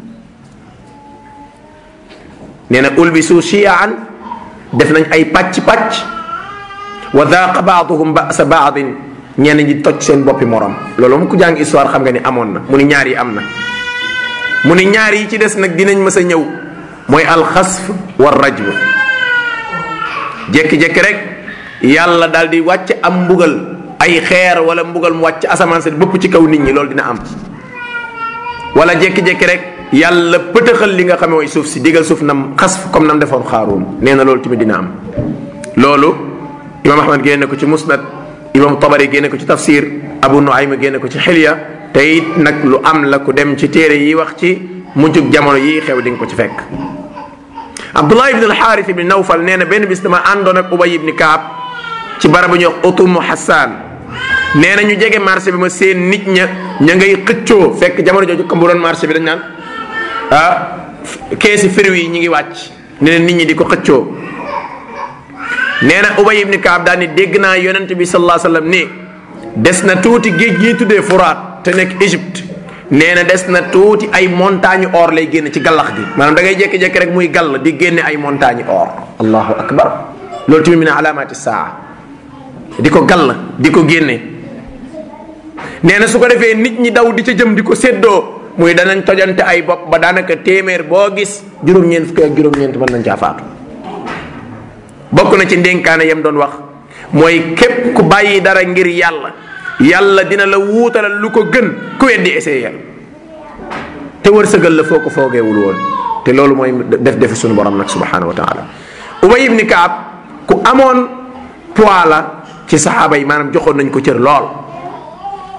nee na ulbisu shiyaan def nañ ay pàcc-pàcc wa daaqa baaduhum basa baadin ñenn ñi toj seen boppi morom loolu mu ko jàng histoire xam nga ni amoon na mu ni ñaar yi am na mu ni ñaar yi ci des nag dinañ mës a ñëw mooy alxasf wa rajm jékki-jékki rek yàlla daal di wàcc am mbugal ay xeer wala mbugal mu wàcc asamaan si bëpp ci kaw nit ñi loolu dina am wala jékki-jékki rek yàlla pëtëxal li nga xam mooy suuf si digal suuf nam xasf comme nam defoon xaaruum nee na loolu tamit dina am loolu imam ahmad génne ko ci musnad imam tabari génne ko ci tafsir abu nuaym génne ko ci xilya te it nag lu am la ku dem ci téere yi wax ci mujjug jamono yi xew di nga ko ci fekk abdullah ibn alxaaris ibni nawfal nee na benn bis dama àndoon ak ubay ibni kaab ci barab bu ñuy wax utumu hassan nee na ñu jege marché bi ma seen nit ña ña ngay xëccoo fekk jamono jooju comme bu doon marché bi dañ naan ah keesi fruits yi ñu ngi wàcc ne leen nit ñi di ko xëccoo nee na ubay ibni kaab daal ni dégg naa yonent bi sallallahu alayhi wasallam ni des na tuuti géej gi tuddee furaat te nekk Égypte nee na des na tuuti ay montagne or lay génn ci gallax gi maanaam da ngay jékki-jékki rek muy gall di génne ay montagne or allahu akbar loolu tamit min alaamaati saa di ko gall di ko génne nee na su ko defee nit ñi daw di ca jëm di ko séddoo muy danañ tojante ay bopp ba daanaka téeméer boo gis juróom-ñeent fukki ak juróom-ñeent mën nañ caa faatu bokk na ci ndénkaane yam doon wax mooy képp ku bàyyi dara ngir yàlla yàlla dina la wuutalal lu ko gën ku weddi essayer te wërsëgal la foo ko foogeewul woon te loolu mooy def defi suñu borom nag subhanahu wa taala ubay ibni kaab ku amoon poids la ci saxaaba yi maanaam joxoon nañ ko cër lool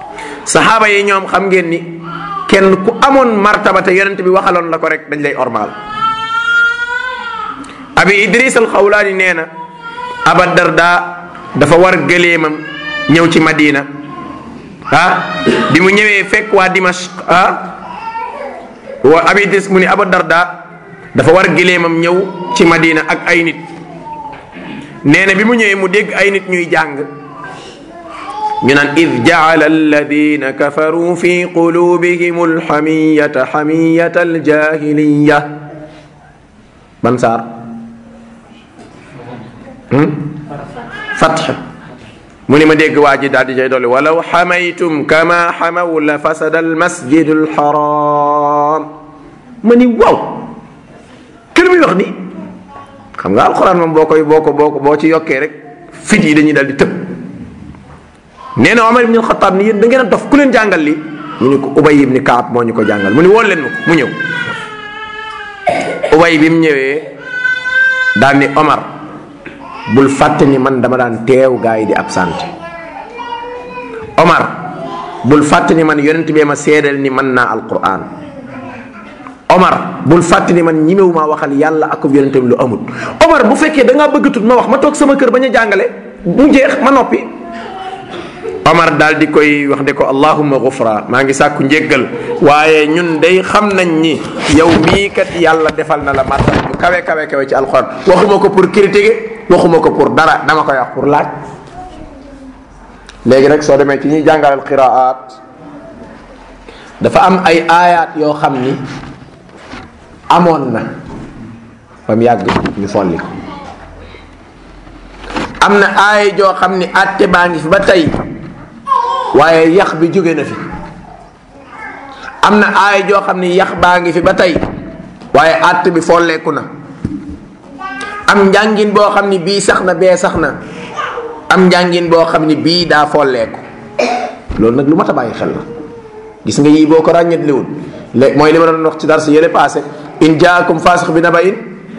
saxaaba yi ñoom xam ngeen ni kenn ku amoon martaba te yonent bi waxaloon la ko rek dañ lay ormaal abi idris al xawlaani nee na aba darda dafa war gëleemam ñëw ci madina ah bi mu ñëwee fekk waa dimashq ah wa abi idris mu ni aba darda dafa war gëleemam ñëw ci madina ak ay nit nee na bi mu ñëwee mu dégg ay nit ñuy jàng ñu naan id jaala alladina kafaru fi qulubihim alxamiyata xamiyata aljahiliya ban saar fatx mu ni ma dégg waa ji daal di cay dolli walaw xamaytum kama xamaw la fasada almasjidu alxaram ma ni waaw kër muy wax ni xam nga alxuraan moom boo koy boo ko boo ko boo ci yokkee rek fit yi dañuy dal di tëb nee na Omar ibn Xataab ni yéen da ngeen a dof ku leen jàngal li ñu ni ko Ubay ibn Kaab moo ñu ko jàngal mu ni wool leen ma ko mu ñëw Ubay bi mu ñëwee daal ni Omar bul fàtte ni man dama daan teew gaa yi di absente Omar bul fàtte ni man yonent bee ma seedeel ni mën naa alquran Omar bul fàtte ni man ñimewu maa waxal yàlla ak yonentam lu amul Omar bu fekkee da ngaa bëgg tut ma wax ma toog sama kër bañ a jàngale mu jeex ma noppi Omar daal di koy wax de ko allahumma gufra maa ngi sàkku njéggal waaye ñun day xam nañ ni yow mii kat yàlla defal na la martaba bu kawe kawe kawe ci alxuraan waxuma ko pour critiquer waxuma ko pour dara dama koy wax pour laaj léegi nag soo demee ci ñuy jàngalal qiraat dafa am ay aayaat yoo xam ni amoon na ba mu yàgg ñu folli ko am na aaya joo xam ni àtte baa ngi fi ba tey waaye yax bi jóge na fi am na aaya joo xam ni yax baa ngi fi ba tey waaye àtte bi folleeku na am njàngin boo xam ni bii sax na bee sax na am njàngin boo xam ni bii daa folleeku loolu nag lu mat a bàyyi xel la gis nga yii boo ko ràññetliwul léegi mooy li ma doon wax ci dar si yële passé in jaakum faasix bi naba in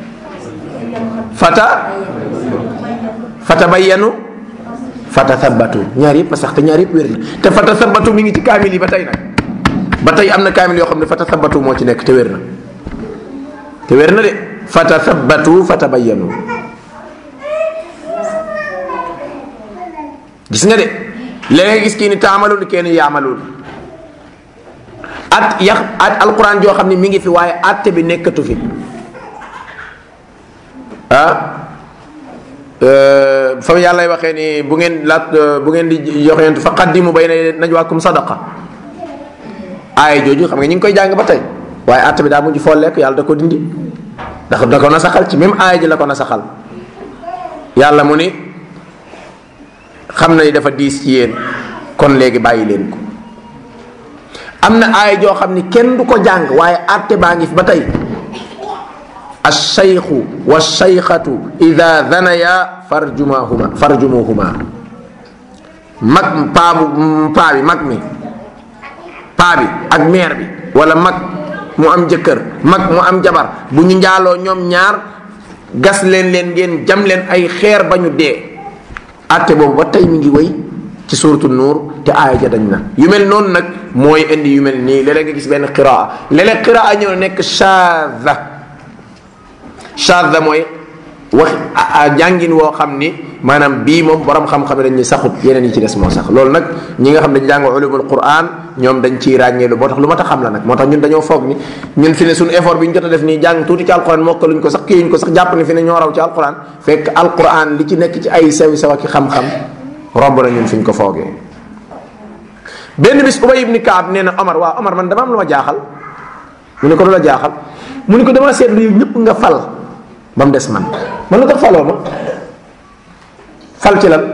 fata fata bayyanu fata thabbatu ñaar yëpp a sax te ñaar yëpp wér na te fata thabbatu mi ngi ci kaamil yi ba tey nag ba tey am na kaamil yoo xam ne fata thabbatu moo ci nekk te wér na te wér na de fata thabbatu fata bayyanu gis nga de léegi gis kii ni taamalul kenn yaamalul at yax at alquran joo xam ne mi ngi fi waaye atte bi nekkatu fi ah fa yàlla waxee ni bu ngeen laat bu ngeen di joxeentu fa qaddimu bayna najwaakum sadaqa aaya jooju xam nga ñu ngi koy jàng ba tey waaye atte bi daa mujj folleek yàlla da ko dindi ndax da ko nasaxal ci même aaya ji la ko nasaxal yàlla mu ni xam na ni dafa diis ci yéen kon léegi bàyyi leen ko am na aaya joo xam ni kenn du ko jàng waaye atte baa ngi fi ba tey alshaykhu walshaykhatu ida danaya farjumahuma farjumuhuma mag paa bu paa bi mag mi paa bi ak meer bi wala mag mu am jëkkër mag mu am jabar bu ñu njaaloo ñoom ñaar gas leen leen ngeen jam leen ay xeer ba ñu dee atte boobu ba tey mi ngi wéy ci suuratu nuur te aaya ja dañ na yu mel noonu nag mooy indi yu mel nii léeg-léeg nga gis benn qiraa léeg-léeg qiraa ñëw nekk shaadha shaadha mooy wax jàngin woo xam ni maanaam bii moom borom xam-xam dañ ni saxut yeneen yi ci des moo sax loolu nag ñi nga xam dañ jàng ulumul quran ñoom dañ ciy ràññeelu moo tax lu ma ta xam la nag moo tax ñun dañoo foog ni ñun fi ne suñu effort bi ñu jot a def nii jàng tuuti ci alquran mokkaluñ ko sax kiyuñ ko sax jàpp ni fi ne ñoo raw ci alquran fekk alquran li ci nekk ci ay sew sew ak xam-xam romb na ñun fi ñu ko foogee benn bis ubay ibni kaab nee na omar waaw omar man dama am lu ma jaaxal mu ne ko lu la jaaxal mu ne ko dama seetlu yow ñëpp nga fal ba mu des man man lu tax faloo ma fal ci lan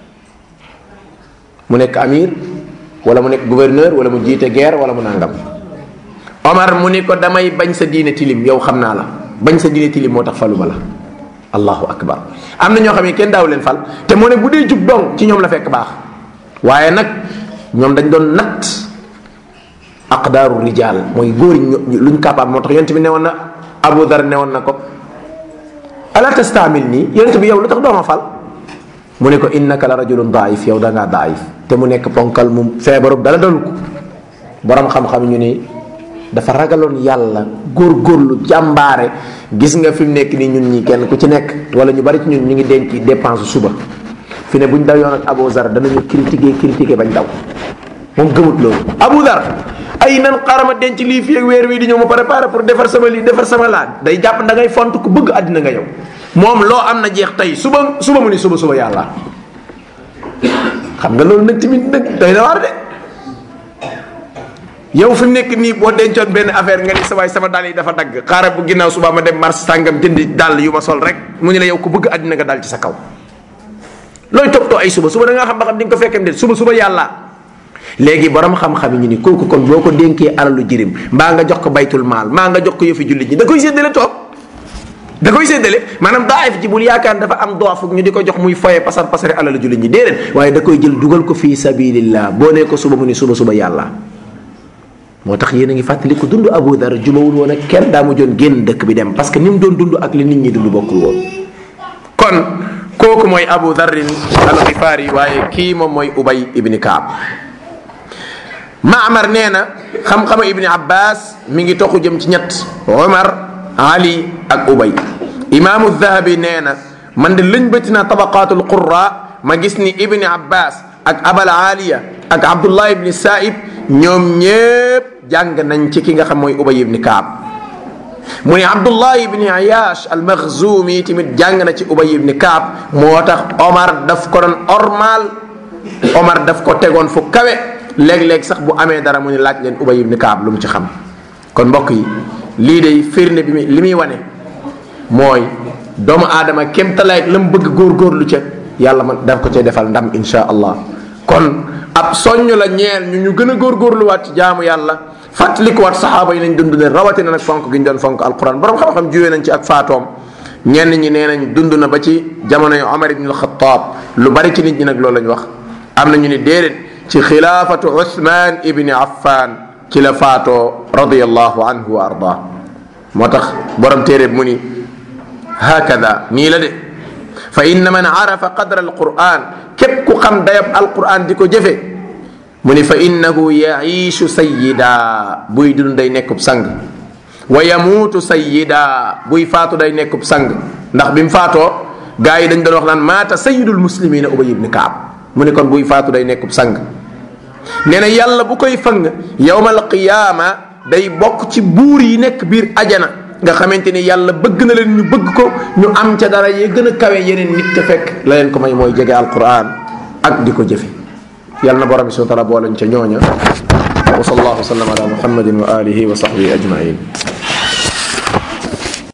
mu nekk amir wala mu nekk gouverneur wala mu jiite guerre wala mu nangam omar mu ni ko damay bañ sa diine tilim yow xam naa la bañ sa diine tilim moo tax falu ma la allahu akbar am na ñoo xam ne kenn daaw leen fal te moo ne bu dee jub dong ci ñoom la fekk baax waaye nag ñoom dañ doon natt aqdaaru rijaal mooy góor yi luñ capable moo tax yonent bi newoon na Abu Dar newoon na ko ala tastamil nii yonent bi yow lu tax dooma fal mu ne ko innaka la rajulun daif yow da ngaa daif te mu nekk ponkal mu feebarub dala dalu ko borom xam-xam ñu ni dafa ragaloon yàlla góorgóorlu jàmbaare gis nga fi mu nekk nii ñun ñi kenn ku ci nekk wala ñu bari ci ñun ñu ngi denc dépense suba fi ne bu ñu daw yoon ak Abu Zar danañu critiquer critiquer bañ daw moom gëmut loolu Abu Zar ay nan xarama denc lii fii ak weer wi di ñëw ma préparé pour defar sama lii defar sama laaj day jàpp da ngay font ku bëgg àddina nga yow moom loo am na jeex tey suba suba mu ni suba suba yàlla xam nga loolu nag tamit nag doy na waar de yow fi mu nekk nii boo dencoon benn affaire nga ni sa waay sama dàll yi dafa dagg xaaral bu ginnaaw suba ma dem marché sàngam jëndi dàll yu ma sol rek mu ñu la yow ku bëgg àddina nga dal ci sa kaw looy toppatoo ay suba suba da nga xam ba xam di nga ko fekkem de suba suba yàlla léegi borom xam-xam yi ñu ni kooku kon boo ko dénkee alalu jirim mbaa nga jox ko baytul maal mbaa nga jox ko yëfi jullit ñi da koy séddale toog da koy séddale maanaam daayif ji bul yaakaar dafa am doofuk ñu di ko jox muy foye pasar pasare alalu jullit ñi déedéet waaye da koy jël dugal ko fii sabilillah boo nee ko suba mu ni suba suba yàlla moo tax yéen a ngi fàttali ko dund Abu Dar jubawul woon ak kenn daa mujjoon génn dëkk bi dem parce que ni mu doon dund ak li nit ñi dund bokkul woon kon kooku mooy Abu Darrin al Xifaari waaye kii moom mooy Ubay ibni Kaab Maamar nee na xam-xama ibni Abbas mi ngi toxu jëm ci ñett Omar Ali ak Ubay imaamu Dahabi nee na man de lëñ bëti naa tabaqaatul qurra ma gis ni ibni Abbas ak Abal Aliya ak Abdullah ibni Saib ñoom ñépp jàng nañ ci ki nga xam mooy Ubay ibni Kaab mu ne Abdullah ibni Ayash al Makhzumi tamit jàng na ci Ubay ibni Kaab moo tax Omar daf ko doon ormal Omar daf ko tegoon fu kawe léeg-léeg sax bu amee dara mu ni laaj leen Ubay ibni Kaab lu mu ci xam kon mbokk yi lii day firnde bi li muy wane mooy doomu aadama kéemtalaay la mu bëgg góorgóorlu ca yàlla man daf ko cay defal ndam insha allah kon ab soññ la ñeel ñu ñu gën a góorgóorluwaat ci jaamu yàlla fàttalikuwaat saxaaba yi nañ dund leen rawatina nag fonk gi ñu doon fonk alquran borom xam-xam juwee nañ ci ak faatoom ñenn ñi nee nañ dund na ba ci jamono yu Omar ibn al-Khattab lu bari ci nit ñi nag loolu lañ wax am na ñu ni déedéet ci xilaafatu Uthman ibni Affan ci la faatoo radiyallahu anhu wa arda moo tax borom téere mu ni hakada nii la de fa inna man arafa qadra alquran képp ku xam dayab alquran di ko jëfe mu ni fa innahu yaishu sayida buy dund day nekkub sang wa yamuutu sayida buy faatu day nekkub sang ndax bi mu faatoo gaa yi dañ doon wax naan maata sayidul muslimina ubay ibni kaab mu ni kon buy faatu day nekkub sang nee na yàlla bu koy fang yowmal qiyaama day bokk ci buur yi nekk biir ajana nga xamante ni yàlla bëgg na leen ñu bëgg ko ñu am ca dara yee gën a kawe yeneen nit te fekk la leen ko may mooy jege alquran ak di ko jëfe yàlla na borom bi subhanahu wa taala boolañ ca ñooña wa sallallahu wa sallam ala muhammadin wa alihi wa sahbihi ajmain